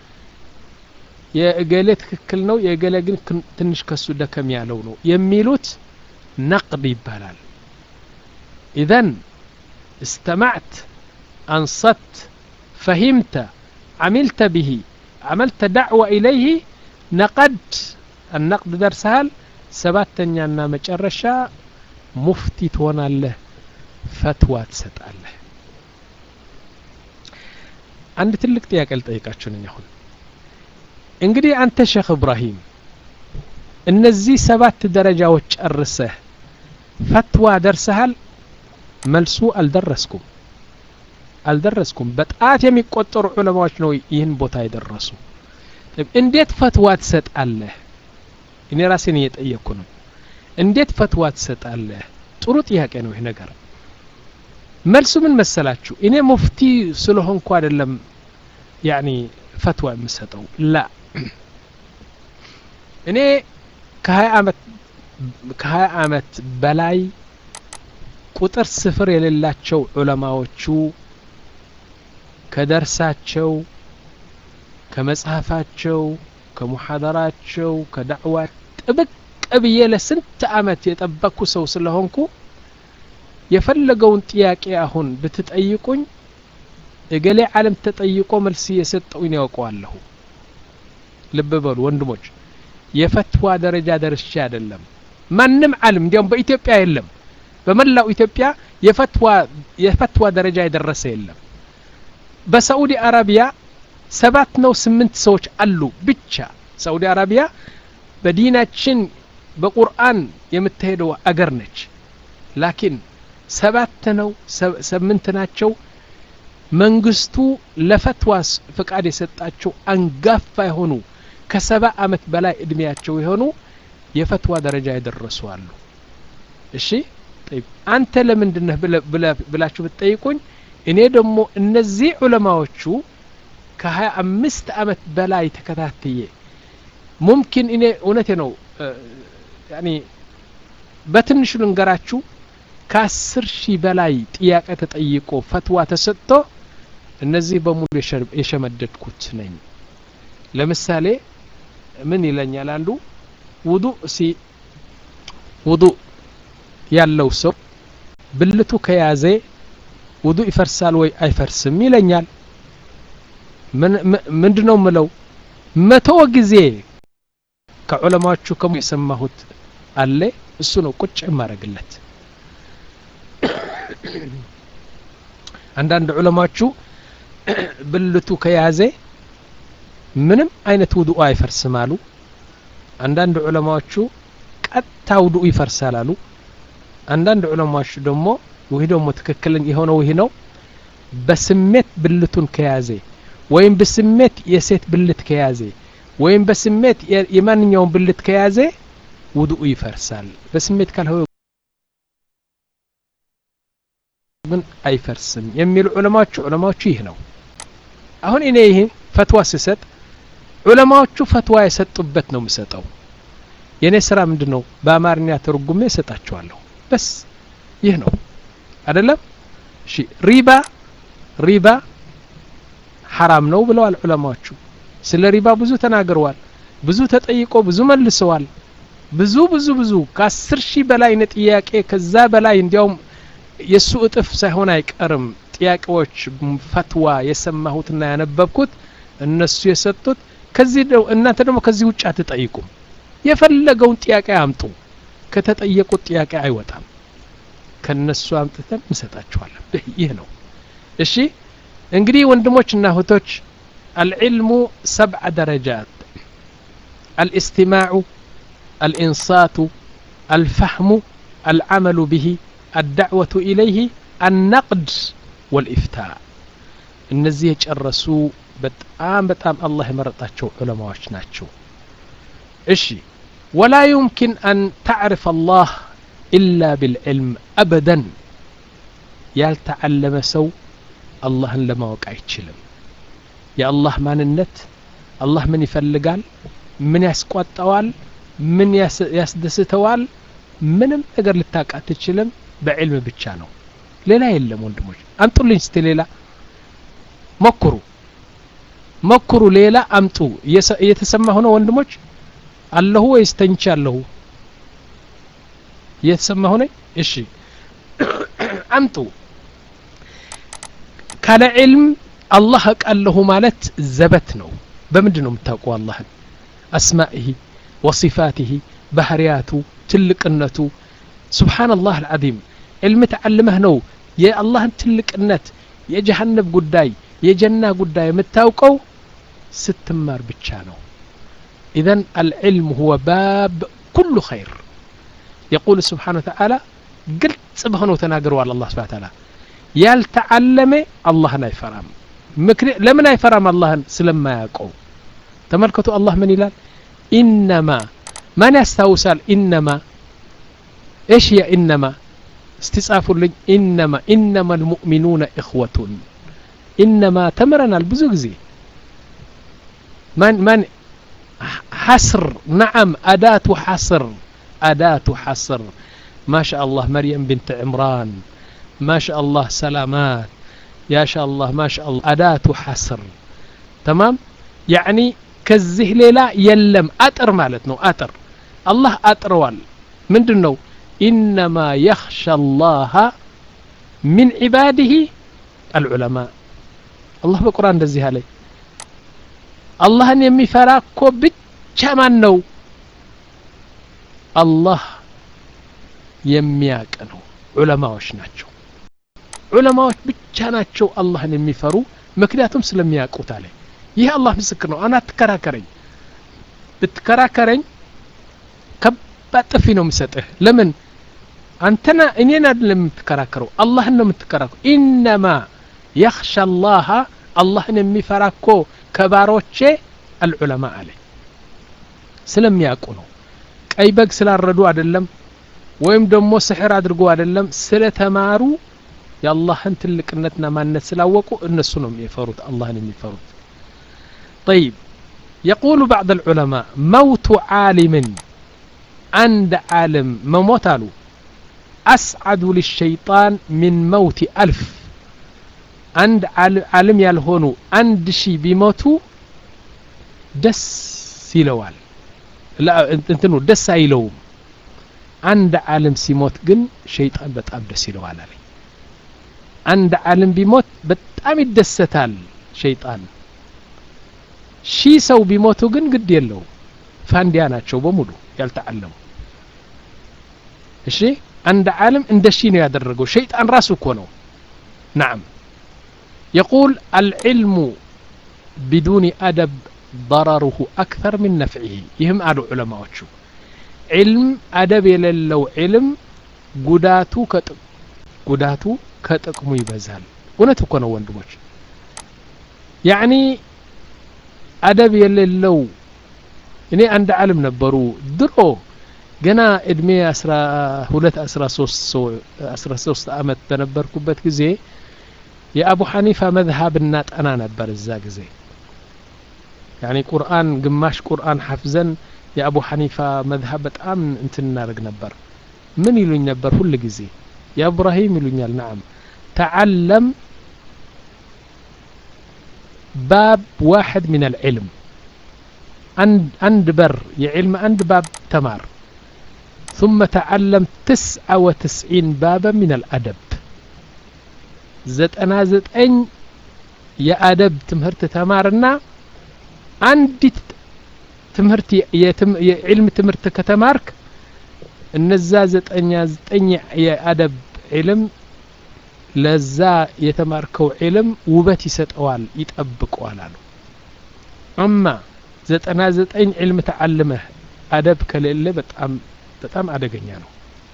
የእገሌ ትክክል ነው የእገሌ ግን ትንሽ ከሱ ደከም ያለው ነው የሚሉት ነቅድ ይባላል ኢዘን استمعت أنصت فهمت عملت به عملت دعوة إليه نقد النقد درسهال سباتنيا مጨረሻ ሙፍቲ ትሆናለህ ፈትዋ ትሰጣለህ አንድ ትልቅ ጥያቄ ልጠይቃችሁ ነኝ አሁን እንግዲህ አንተ ሼክ እብራሂም እነዚህ ሰባት ደረጃዎች ጨርሰህ ፈትዋ ደርሰሃል መልሱ አልደረስኩም አልደረስኩም በጣት የሚቆጠሩ ዑለማዎች ነው ይህን ቦታ የደረሱ እንዴት ፈትዋ ትሰጣለህ እኔ ራሴን እየጠየቅኩ ነው እንዴት ፈትዋ ትሰጣለህ ጥሩ ጥያቄ ነው ይህ ነገር መልሱ ምን መሰላችሁ እኔ ሙፍቲ ስለሆንኩ አይደለም ያኒ ፈትዋ የምሰጠው ላ እኔ ከሀያ አመት ከሀያ አመት በላይ ቁጥር ስፍር የሌላቸው ዑለማዎቹ ከደርሳቸው ከመጽሐፋቸው ከሙሐደራቸው ከዳዕዋ ጥብቅ ብዬ ለስንት አመት የጠበቅኩ ሰው ስለሆንኩ የፈለገውን ጥያቄ አሁን ብትጠይቁኝ እገሌ ዓለም ተጠይቆ መልስ እየሰጠውኝ ያውቀዋለሁ ልብ በሉ ወንድሞች የፈትዋ ደረጃ ደርሼ አይደለም ማንም ዓለም እንዲያውም በኢትዮጵያ የለም በመላው ኢትዮጵያ የፈትዋ የፈትዋ ደረጃ የደረሰ የለም በሳዑዲ አረቢያ ሰባት ነው ስምንት ሰዎች አሉ ብቻ ሳዑዲ አረቢያ በዲናችን በቁርአን የምትሄደው አገር ነች ላኪን ሰባት ነው ስምንት ናቸው መንግስቱ ለፈትዋ ፍቃድ የሰጣቸው አንጋፋ የሆኑ ከሰባ አመት በላይ እድሜያቸው የሆኑ የፈትዋ ደረጃ የደረሱ አሉ እሺ አንተ ለምንድነህ ብላችሁ ብትጠይቁኝ እኔ ደግሞ እነዚህ ዑለማዎቹ ከሀያ አምስት አመት በላይ ተከታትዬ ሙምኪን እኔ እውነቴ ነው ያኒ በትንሹ ልንገራችሁ ከአስር ሺህ በላይ ጥያቄ ተጠይቆ ፈትዋ ተሰጥቶ እነዚህ በሙሉ የሸመደድኩት ነኝ ለምሳሌ ምን ይለኛል አንዱ ውዱእ ሲ ውዱእ ያለው ሰው ብልቱ ከያዘ ውዱእ ይፈርሳል ወይ አይፈርስም ይለኛል ምንድነው ምለው መቶ ጊዜ ከዑለማዎቹ ከሙ የሰማሁት አለ እሱ ነው ቁጭ የማረግለት አንዳንድ ዑለማዎቹ ብልቱ ከያዘ ምንም አይነት ውዱእ አይፈርስም አሉ አንዳንድ ዑለማዎቹ ቀጥታ ውዱእ ይፈርሳል አሉ አንዳንድ ዑለማዎች ደግሞ ይህ ደግሞ ትክክል የሆነው ይህ ነው በስሜት ብልቱን ከያዘ ወይም በስሜት የሴት ብልት ከያዘ ወይም በስሜት የማንኛውም ብልት ከያዘ ውዱኡ ይፈርሳል በስሜት ካልሆነ ግን አይፈርስም የሚሉ ዑለማዎቹ ዑለማዎቹ ይህ ነው አሁን እኔ ይህ ፈትዋ ስሰጥ ዑለማዎቹ ፈትዋ የሰጡበት ነው የምሰጠው የእኔ ስራ ምንድን ነው በአማርኛ ተርጉሜ እሰጣቸዋለሁ በስ ይህ ነው አይደለም እሺ ሪባ ሪባ ሐራም ነው ብለዋል ዑለማዎቹ ስለ ሪባ ብዙ ተናግረዋል ብዙ ተጠይቆ ብዙ መልሰዋል ብዙ ብዙ ብዙ ከአስር ሺህ በላይ ነ ጥያቄ ከዛ በላይ እንዲያውም የእሱ እጥፍ ሳይሆን አይቀርም ጥያቄዎች ፈትዋ የሰማሁትና ያነበብኩት እነሱ የሰጡት ከዚህ እናንተ ደግሞ ከዚህ ውጭ አትጠይቁም የፈለገውን ጥያቄ አምጡ ከተጠየቁት ጥያቄ አይወጣም ከነሱ አምጥተን እንሰጣቸዋለን ይህ ነው እሺ እንግዲህ ወንድሞችና እህቶች አልዕልሙ ሰብዓ ደረጃት አልእስትማዑ الإنصات الفهم العمل به الدعوة إليه النقد والإفتاء እነዚህ የጨረሱ በጣም በጣም አላህ የመረጣቸው ዑለማዎች ናቸው እሺ ወላ ዩምኪን አን ታዕርፍ አላህ ኢላ ቢልዕልም አበደን ያልተዓለመ ሰው አላህን ለማወቅ አይችልም የአላህ ማንነት አላህ ምን ይፈልጋል ምን ያስቆጠዋል ምን ያስደስተዋል ምንም ነገር ልታውቅ አትችልም በዕልም ብቻ ነው ሌላ የለም ወንድሞች አምጡልኝ ስቲ ሌላ ሞክሩ ሞክሩ ሌላ አምጡ እየተሰማ ሆነ ወንድሞች አለሁ ወይስ ተኝቻ አለሁ እየተሰማ ሆነ እሺ አምጡ ካለ ዕልም አላህ አውቃለሁ ማለት ዘበት ነው በምንድን ነው የምታውቁ አላህን አስማኢሂ ወሲፋቲሂ ባህርያቱ ትልቅነቱ ሱብሓነላህ አልዓዚም ዕልም ተዓልመህ ነው የአላህን ትልቅነት የጀሃነብ ጉዳይ የጀና ጉዳይ የምታውቀው ስትማር ብቻ ነው ኢዘን አልዕልም ሁወ ባብ ኩሉ ኸይር የቁል ስብሓን ወተዓላ ግልጽ በሆነው ተናግረዋል አላህ ስብሓን ተዓላ ያልተዓለመ አላህን አይፈራም ለምን አይፈራም አላህን ስለማያውቀው ተመልከቱ አላህ ምን ይላል ኢነማ ማን ያስታውሳል ኢነማ ايش هي انما استጻፉልኝ ኢነማ ኢነማ المؤمنون إخوة ኢነማ ተምረናል ብዙ ጊዜ ማን ማን حصر نعم أداة حصر أداة حصر ما شاء الله مريم بنت عمران ما شاء الله سلامات يا شاء الله ما شاء الله أداة حصر تمام يعني كزه ليلا يلم أتر مالتنا أتر الله أتروال من دنو إنما يخشى الله من عباده العلماء الله بقرآن دزيها لي አላህን የሚፈራ እኮ ብቻ ማን ነው አላህ የሚያቅ ነው ዑለማዎች ናቸው ዑለማዎች ብቻ ናቸው አላህን የሚፈሩ ምክንያቱም ስለሚያውቁት አለ ይህ አላህ ምስክር ነው አና አትከራከረኝ ብትከራከረኝ ከባድ ጥፊ ነው የምሰጥህ ለምን አንተና እኔን አይደለም የምትከራከረው አላህን ነው የምትከራከረው ኢነማ የኽሻ አላህ አላህን የሚፈራ እኮ ከባሮቼ አልዑለማ አለ ስለሚያውቁ ነው ቀይ በግ ስላረዱ አይደለም ወይም ደግሞ ስሕር አድርጎ አይደለም ስለተማሩ የአላህን ትልቅነትና ማንነት ስላወቁ እነሱ ነው የሚፈሩት አላህን የሚፈሩት طيب يقول بعض العلماء موت عالم عند عالم مموت له أسعد للشيطان من موت ألف عند عالم ያልሆኑ አንድ ሺህ ቢሞቱ ደስ ይለዋል እንትኑ ደስ አይለውም አንድ ዓለም ሲሞት ግን ሸይጣን በጣም ደስ ይለዋል አለኝ አንድ ዓለም ቢሞት በጣም ይደሰታል ሸይጣን ሺህ ሰው ቢሞቱ ግን ግድ የለው ፋንዲያ ናቸው በሙሉ ያልተዓለሙ እሺ አንድ ዓለም እንደ ሺህ ነው ያደረገው ሸይጣን ራሱ እኮ ነው ናም يقول العلم بدون أدب ضرره أكثر من نفعه يهم قالوا علماء وشو علم أدب يللو علم قداتو كتق قداتو كتقمو يبزال እውነት እኮ ነው ወንድሞች ያኒ አደብ የሌለው እኔ አንድ ዓለም ነበሩ ድሮ ገና እድሜ አስራ ሁለት አስራ ሶስት አስራ ሶስት አመት በነበርኩበት ጊዜ የአቡ ሐኒፋ መዝሀብ እናጠና ነበር እዛ ጊዜ ያኒ ቁርአን ግማሽ ቁርአን ሐፍዘን የአቡ ሐኒፋ መዝሀብ በጣም እንትን እናደርግ ነበር ምን ይሉኝ ነበር ሁል ጊዜ ያ ኢብራሂም ይሉኛል ናም ተዓለም باب واحد من العلم عند عند بر يعلم عند باب تمار ثم تعلم تسعة وتسعين بابا من الأدب ዘጠና ዘጠኝ የአደብ ትምህርት ተማርና አንዲት ትምህርት የዕልም ትምህርት ከተማርክ እነዛ ዘጠኛ ዘጠኝ የአደብ ዕልም ለዛ የተማርከው ዕልም ውበት ይሰጠዋል ይጠብቀዋል አሉ አማ ዘጠና ዘጠኝ ዕልም ተዓልመህ አደብ ከሌለ በጣም በጣም አደገኛ ነው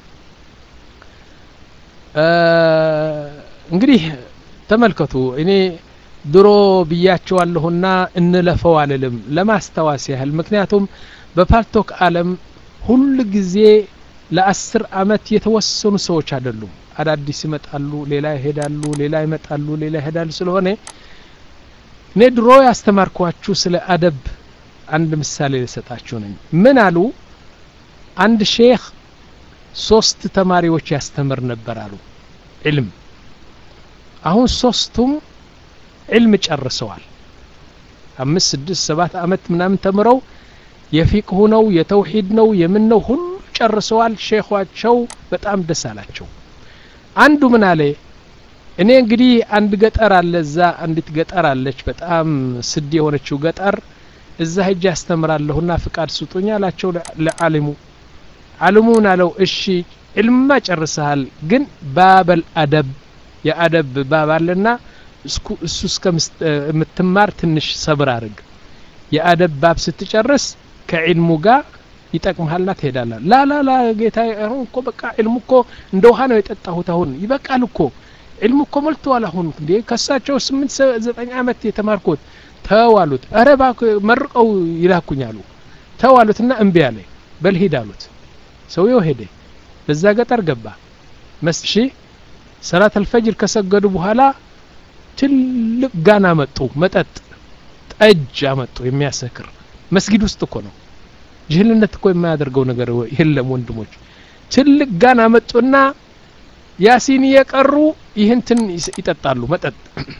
እንግዲህ ተመልከቱ እኔ ድሮ ብያቸዋለሁና እንለፈው አልልም ለማስታወስ ያህል ምክንያቱም በፓልቶክ አለም ሁል ጊዜ ለአስር አመት የተወሰኑ ሰዎች አይደሉም አዳዲስ ይመጣሉ ሌላ ይሄዳሉ ሌላ ይመጣሉ ሌላ ይሄዳሉ ስለሆነ እኔ ድሮ ያስተማርኳችሁ ስለ አደብ አንድ ምሳሌ ልሰጣችሁ ነኝ ምን አሉ አንድ ሼክ ሶስት ተማሪዎች ያስተምር ነበር አሉ ዕልም አሁን ሶስቱም ዕልም ጨርሰዋል አምስት ስድስት ሰባት አመት ምናምን ተምረው የፊቅሁ ነው የተውሂድ ነው የምን ነው ሁሉ ጨርሰዋል ሼኳቸው በጣም ደስ አላቸው አንዱ ምን አለ እኔ እንግዲህ አንድ ገጠር አለ እዛ አንዲት ገጠር አለች በጣም ስድ የሆነችው ገጠር እዛ ሄጄ ያስተምራለሁና ፍቃድ ስጡኝ አላቸው ለዓሊሙ ዓሊሙ ምን አለው እሺ ዕልምማ ጨርሰሃል ግን ባበል አደብ የአደብ ባብ አለና እሱ እስከምትማር ትንሽ ሰብር አድርግ የአደብ ባብ ስትጨርስ ከዕልሙ ጋር ይጠቅምሃልና ትሄዳለህ ላ ላ ላ ጌታ አሁን እኮ በቃ ዕልሙ እኮ እንደ ውሃ ነው የጠጣሁት አሁን ይበቃል እኮ ዕልሙ እኮ ሞልተዋል አሁን እንዴ ከሳቸው ስምንት ዘጠኝ ዓመት የተማርኩት ተው አሉት እረ እባክህ መርቀው ይላኩኝ አሉ ተው አሉትና እምቢ አለ በልሂድ አሉት ሰውየው ሄደ በዛ ገጠር ገባ መስሺ ሰላት አልፈጅር ከሰገዱ በኋላ ትልቅ ጋን አመጡ መጠጥ ጠጅ አመጡ የሚያሰክር መስጊድ ውስጥ እኮ ነው ጅህልነት እኮ የማያደርገው ነገር የለም ወንድሞች ትልቅ ጋን አመጡና ያሲን እየቀሩ ይህንትን ይጠጣሉ መጠጥ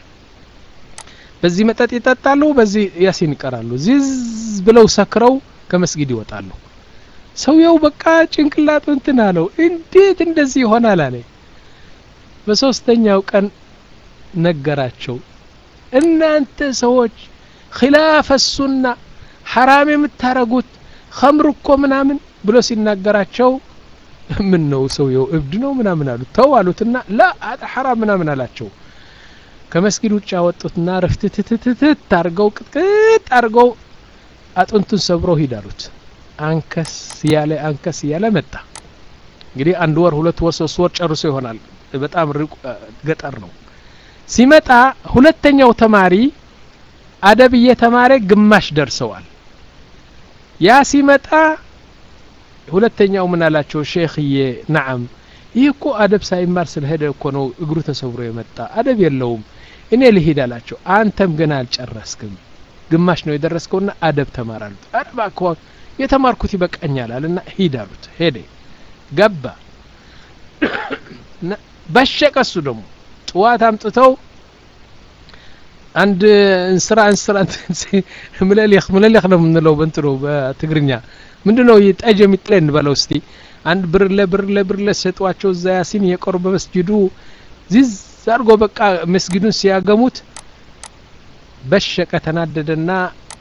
በዚህ መጠጥ ይጠጣሉ በዚህ ያሲን ይቀራሉ ዚዝ ብለው ሰክረው ከመስጊድ ይወጣሉ ሰውየው በቃ ጭንቅላቱ እንትን አለው እንዴት እንደዚህ ይሆናል አለ በሶስተኛው ቀን ነገራቸው እናንተ ሰዎች ኪላፈ ሱና ሐራም የምታረጉት ኸምር እኮ ምናምን ብሎ ሲናገራቸው ምን ነው ሰውየው እብድ ነው ምናምን አሉት ተው አሉትና ላ ሐራም ምናምን አላቸው ከመስጊድ ውጭ ያወጡትና ረፍትትትትት አርገው ቅጥቅጥ አርገው አጥንቱን ሰብረው ሂድ አሉት አንከስ እያለ አንከስ እያለ መጣ እንግዲህ አንድ ወር ሁለት ወር ሶስት ወር ጨርሶ ይሆናል በጣም ገጠር ነው ሲመጣ ሁለተኛው ተማሪ አደብ እየተማረ ግማሽ ደርሰዋል ያ ሲመጣ ሁለተኛው ምን አላቸው ሼክዬ ነዓም ይህ እኮ አደብ ሳይማር ስለሄደ እኮ ነው እግሩ ተሰብሮ የመጣ አደብ የለውም እኔ ልሂድ አላቸው አንተም ገና አልጨረስክም ግማሽ ነው የደረስከውና አደብ ተማር አሉት አረባ እኮ የተማርኩት ይበቃኛል አለና ሂድ አሉት ሄደ ገባ በሸቀ እሱ ደግሞ ጥዋት አምጥተው አንድ እንስራ እንስራ ምለሌክ ምለሌክ ነው የምንለው በእንትኑ በትግርኛ ምንድ ነው ጠጅ የሚጥለ እንበለው እስቲ አንድ ብርለ ብርለ ብርለ ሰጧቸው እዛ ያሲን የቆሩ በመስጅዱ ዚዝ አድርጎ በቃ መስጊዱን ሲያገሙት በሸቀ ተናደደና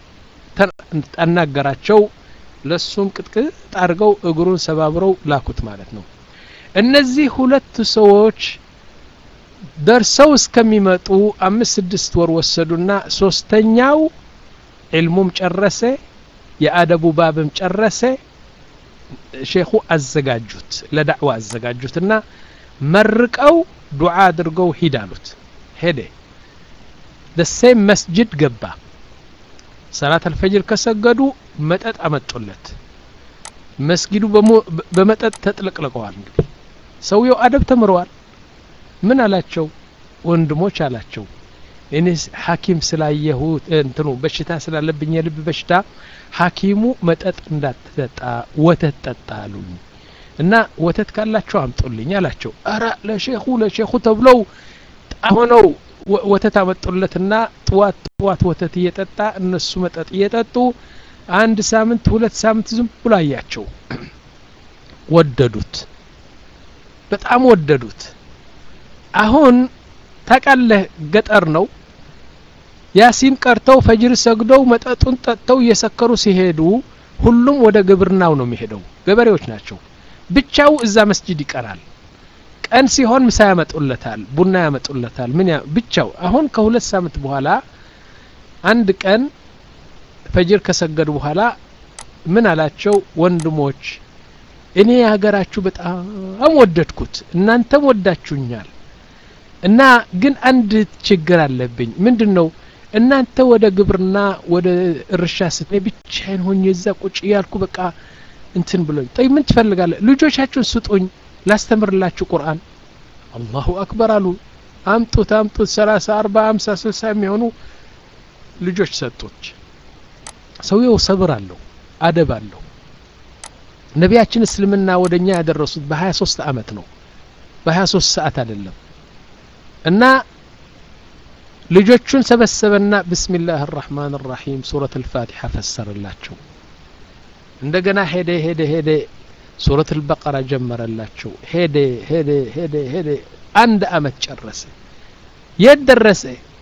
አናገራቸው ለሱም ቅጥቅጥ አድርገው እግሩን ሰባብረው ላኩት ማለት ነው እነዚህ ሁለት ሰዎች ደርሰው እስከሚመጡ አምስት ስድስት ወር ወሰዱና ሶስተኛው ዕልሙም ጨረሰ የአደቡ ባብም ጨረሰ ሼኹ አዘጋጁት ለዳዕዋ አዘጋጁትና መርቀው ዱዓ አድርገው ሂድ አሉት ሄደ ደሴም መስጅድ ገባ ሰላት አልፈጅር ከሰገዱ መጠጥ አመጡለት መስጊዱ በመጠጥ ተጥለቅልቀዋል እንግዲህ ሰውየው አደብ ተምረዋል ምን አላቸው ወንድሞች አላቸው እኔ ሐኪም ስላየሁት እንትኑ በሽታ ስላለብኝ የልብ በሽታ ሐኪሙ መጠጥ እንዳትጠጣ ወተት ጠጣ አሉኝ እና ወተት ካላቸው አምጡልኝ አላቸው አረ ለሼኹ ለሼኹ ተብለው ሆነው ወተት አመጡለትና ጥዋት ጥዋት ወተት እየጠጣ እነሱ መጠጥ እየጠጡ አንድ ሳምንት ሁለት ሳምንት ዝም ብሎ አያቸው ወደዱት በጣም ወደዱት አሁን ታቃለህ ገጠር ነው ያሲን ቀርተው ፈጅር ሰግደው መጠጡን ጠጥተው እየሰከሩ ሲሄዱ ሁሉም ወደ ግብርናው ነው የሚሄደው ገበሬዎች ናቸው ብቻው እዛ መስጅድ ይቀራል ቀን ሲሆን ምሳ ያመጡለታል ቡና ያመጡለታል ምን ብቻው አሁን ከሁለት ሳምንት በኋላ አንድ ቀን ፈጅር ከሰገዱ በኋላ ምን አላቸው ወንድሞች እኔ የሀገራችሁ በጣም ወደድኩት እናንተም ወዳችሁኛል እና ግን አንድ ችግር አለብኝ ምንድን ነው እናንተ ወደ ግብርና ወደ እርሻ ስት ብቻዬን ሆኜ እዛ ቁጭ እያልኩ በቃ እንትን ብሎኝ ጠይ ምን ትፈልጋለ ልጆቻችሁን ስጡኝ ላስተምርላችሁ ቁርአን አላሁ አክበር አሉ አምጡት አምጡት ሰላሳ አርባ አምሳ ስልሳ የሚሆኑ ልጆች ሰጡች ሰውየው ሰብር አለው አደብ አለው ነቢያችን እስልምና ወደ እኛ ያደረሱት በሀያ ሶስት አመት ነው በሀያ ሶስት ሰዓት አይደለም እና ልጆቹን ሰበሰበና ብስሚላህ አራሕማን ራሒም ሱረት አልፋቲሓ ፈሰረላቸው እንደገና ሄደ ሄደ ሄደ ሱረት አልበቀራ ጀመረላቸው ሄደ ሄደ ሄደ ሄደ አንድ አመት ጨረሰ የት ደረሰ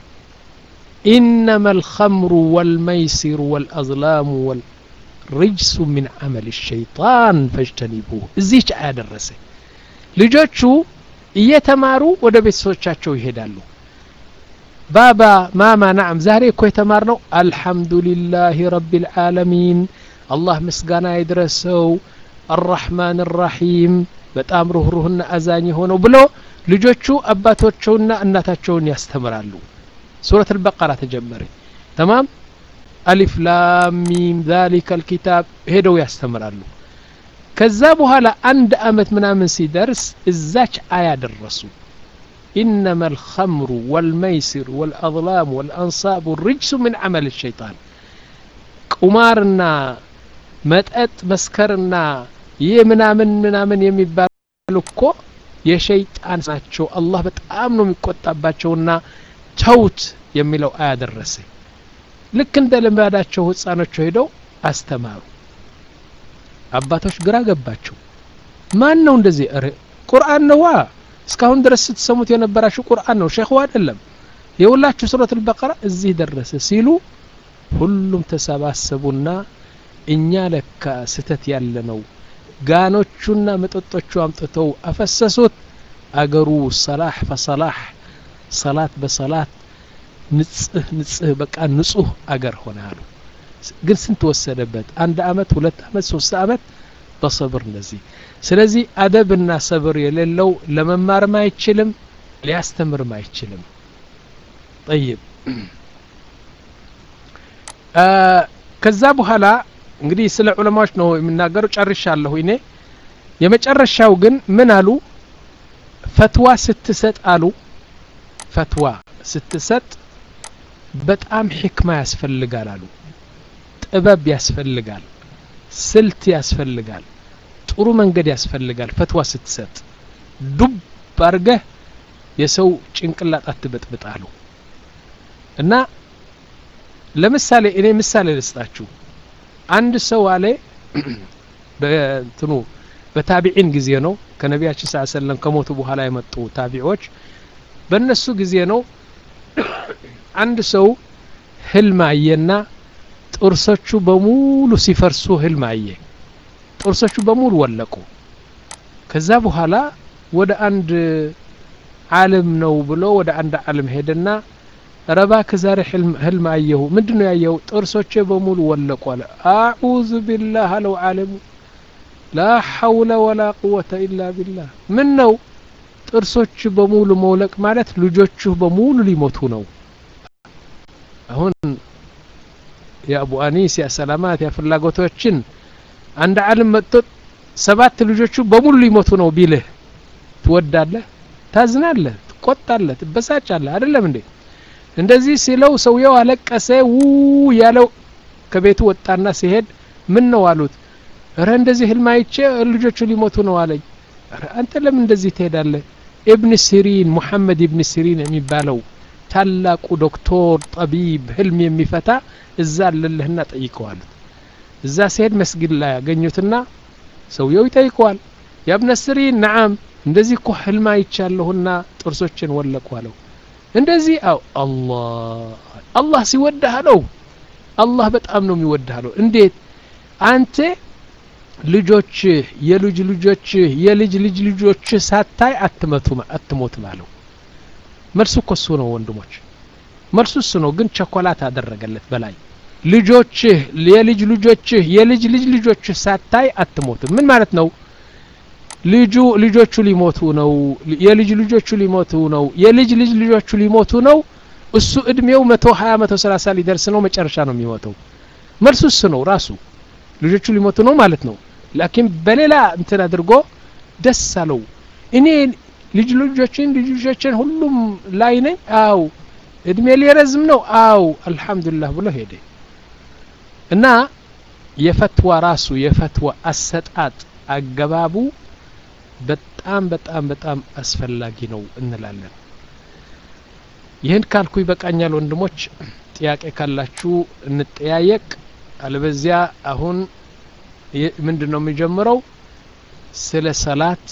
إنما الخمر والميسر والأظلام والرجس من عمل الشيطان فاجتنبوه زيش آية درسه ልጆቹ እየተማሩ ወደ ቤተሰቦቻቸው ይሄዳሉ ባባ ማማ ናም ዛሬ እኮ የተማርነው አልሐምዱሊላህ ረቢል ዓለሚን አላህ ምስጋና ይድረሰው አራሕማን ራሒም በጣም ሩህሩህና አዛኝ የሆነው ብሎ ልጆቹ አባቶቸውና እናታቸውን ያስተምራሉ ሱረት አልበቀራ ተጀመረ ተማም አሊፍ ላም ሚም ዛሊከ አልኪታብ ሄደው ያስተምራሉ ከዛ በኋላ አንድ አመት ምናምን ሲደርስ እዛች አያ ደረሱ إنما الخمر والميسر والأظلام والأنصاب الرجس من عمل الشيطان ቁማርና መጠጥ መስከርና ይህ ምናምን ምናምን የሚባሉ እኮ የሸይጣን ናቸው አላህ በጣም ነው የሚቆጣባቸውና ተውት የሚለው አያ ደረሰ ልክ እንደ ልማዳቸው ህፃኖቹ ሄደው አስተማሩ አባቶች ግራ ገባቸው ማን ነው እንደዚህ ረ ቁርአን ነዋ እስካሁን ድረስ ስትሰሙት የነበራችሁ ቁርአን ነው ሼኹ አይደለም የሁላችሁ ሱረት አልበቀራ እዚህ ደረሰ ሲሉ ሁሉም ተሰባሰቡና እኛ ለካ ስተት ያለ ነው ጋኖቹና መጠጦቹ አምጥተው አፈሰሱት አገሩ ሰላህ ፈሰላህ ሰላት በሰላት ንጽህ ንጽህ በቃ ንጹህ አገር ሆነ አሉ ግን ስንት ወሰደበት አንድ አመት ሁለት አመት ሶስት አመት በሰብር እንደዚህ ስለዚህ አደብና ሰብር የሌለው ለመማርም አይችልም ሊያስተምርም አይችልም ጠይብ ከዛ በኋላ እንግዲህ ስለ ዑለማዎች ነው የምናገሩ ጨርሻለሁ እኔ የመጨረሻው ግን ምን አሉ ፈትዋ ስትሰጥ አሉ ፈትዋ ስትሰጥ በጣም ሕክማ ያስፈልጋል አሉ ጥበብ ያስፈልጋል ስልት ያስፈልጋል ጥሩ መንገድ ያስፈልጋል ፈትዋ ስትሰጥ ዱብ አርገህ የሰው ጭንቅላት አትበጥብጥ አሉ እና ለምሳሌ እኔ ምሳሌ ልስጣችሁ አንድ ሰው አለ በእንትኑ በታቢዒን ጊዜ ነው ከነቢያችን ስ ሰለም ከሞቱ በኋላ የመጡ ታቢዖች በእነሱ ጊዜ ነው አንድ ሰው ህልም አየና ጥርሶቹ በሙሉ ሲፈርሱ ህልም አየ ጥርሶቹ በሙሉ ወለቁ ከዛ በኋላ ወደ አንድ ዓለም ነው ብሎ ወደ አንድ ዓለም ሄደና ረባ ከዛሬ ህልም አየሁ ምንድን ነው ያየሁ ጥርሶቼ በሙሉ ወለቁ አለ አዑዙ ቢላህ አለው ዓለሙ ላ ሐውለ ወላ ቁወተ ኢላ ቢላህ ምን ነው ጥርሶች በሙሉ መውለቅ ማለት ልጆቹ በሙሉ ሊሞቱ ነው አሁን የአቡ አኒስ የሰላማት የፍላጎቶችን አንድ ዓለም መጥቶ ሰባት ልጆቹ በሙሉ ሊሞቱ ነው ቢልህ ትወዳለህ ታዝናለህ ትቆጣለህ ትበሳጫለህ አይደለም እንዴ እንደዚህ ሲለው ሰውየው አለቀሰ ው ያለው ከቤቱ ወጣና ሲሄድ ምን ነው አሉት እረ እንደዚህ ህልም አይቼ ልጆቹ ሊሞቱ ነው አለኝ አንተ ለምን እንደዚህ ትሄዳለህ ኢብን ሲሪን ሙሐመድ ኢብን ሲሪን የሚባለው ታላቁ ዶክቶር ጠቢብ ህልም የሚፈታ እዛ አለልህና ጠይቀዋሉት እዛ ሲሄድ መስጊድ ላይ ያገኙትና ሰውየው ይጠይቀዋል ያብነ ሲሪን ነዓም እንደዚህ እኮ ህልም አይቻለሁና ጥርሶችን ወለቁ አለው እንደዚህ አው አላህ አላህ ሲወድህ አለው አላህ በጣም ነው የሚወድህ አለው እንዴት አንተ ልጆችህ የልጅ ልጆችህ የልጅ ልጅ ልጆችህ ሳታይ አትመቱም አትሞትም አለው መልሱ እኮ እሱ ነው ወንድሞች መልሱ እሱ ነው ግን ቸኮላት አደረገለት በላይ ልጆችህ የልጅ ልጆችህ የልጅ ልጅ ልጆችህ ሳታይ አትሞትም ምን ማለት ነው ልጁ ልጆቹ ሊሞቱ ነው የልጅ ልጆቹ ሊሞቱ ነው የልጅ ልጅ ልጆቹ ሊሞቱ ነው እሱ እድሜው መቶ ሀያ መቶ ሰላሳ ሊደርስ ነው መጨረሻ ነው የሚሞተው መልሱ እሱ ነው ራሱ ልጆቹ ሊሞቱ ነው ማለት ነው ላኪን በሌላ እንትን አድርጎ ደስ አለው እኔ ልጅ ልጆችን ልጅ ልጆችን ሁሉም ላይ ነኝ አው እድሜ ሊረዝም ነው አው አልহামዱሊላህ ብሎ ሄደ እና የፈትዋ ራሱ የፈትዋ አሰጣጥ አገባቡ በጣም በጣም በጣም አስፈላጊ ነው እንላለን ይህን ካልኩ ይበቃኛል ወንድሞች ጥያቄ ካላችሁ እንጠያየቅ አለበዚያ አሁን ምንድን ነው የሚጀምረው ስለ ሰላት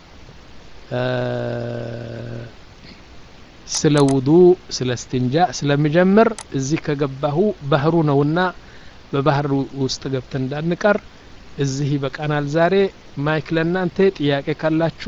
ስለ ውዱ ስለ እስትንጃ ስለሚጀምር እዚህ ከገባሁ ባህሩ ነውና በባህር ውስጥ ገብተን እንዳንቀር እዚህ ይበቃናል ዛሬ ማይክ ለእናንተ ጥያቄ ካላችሁ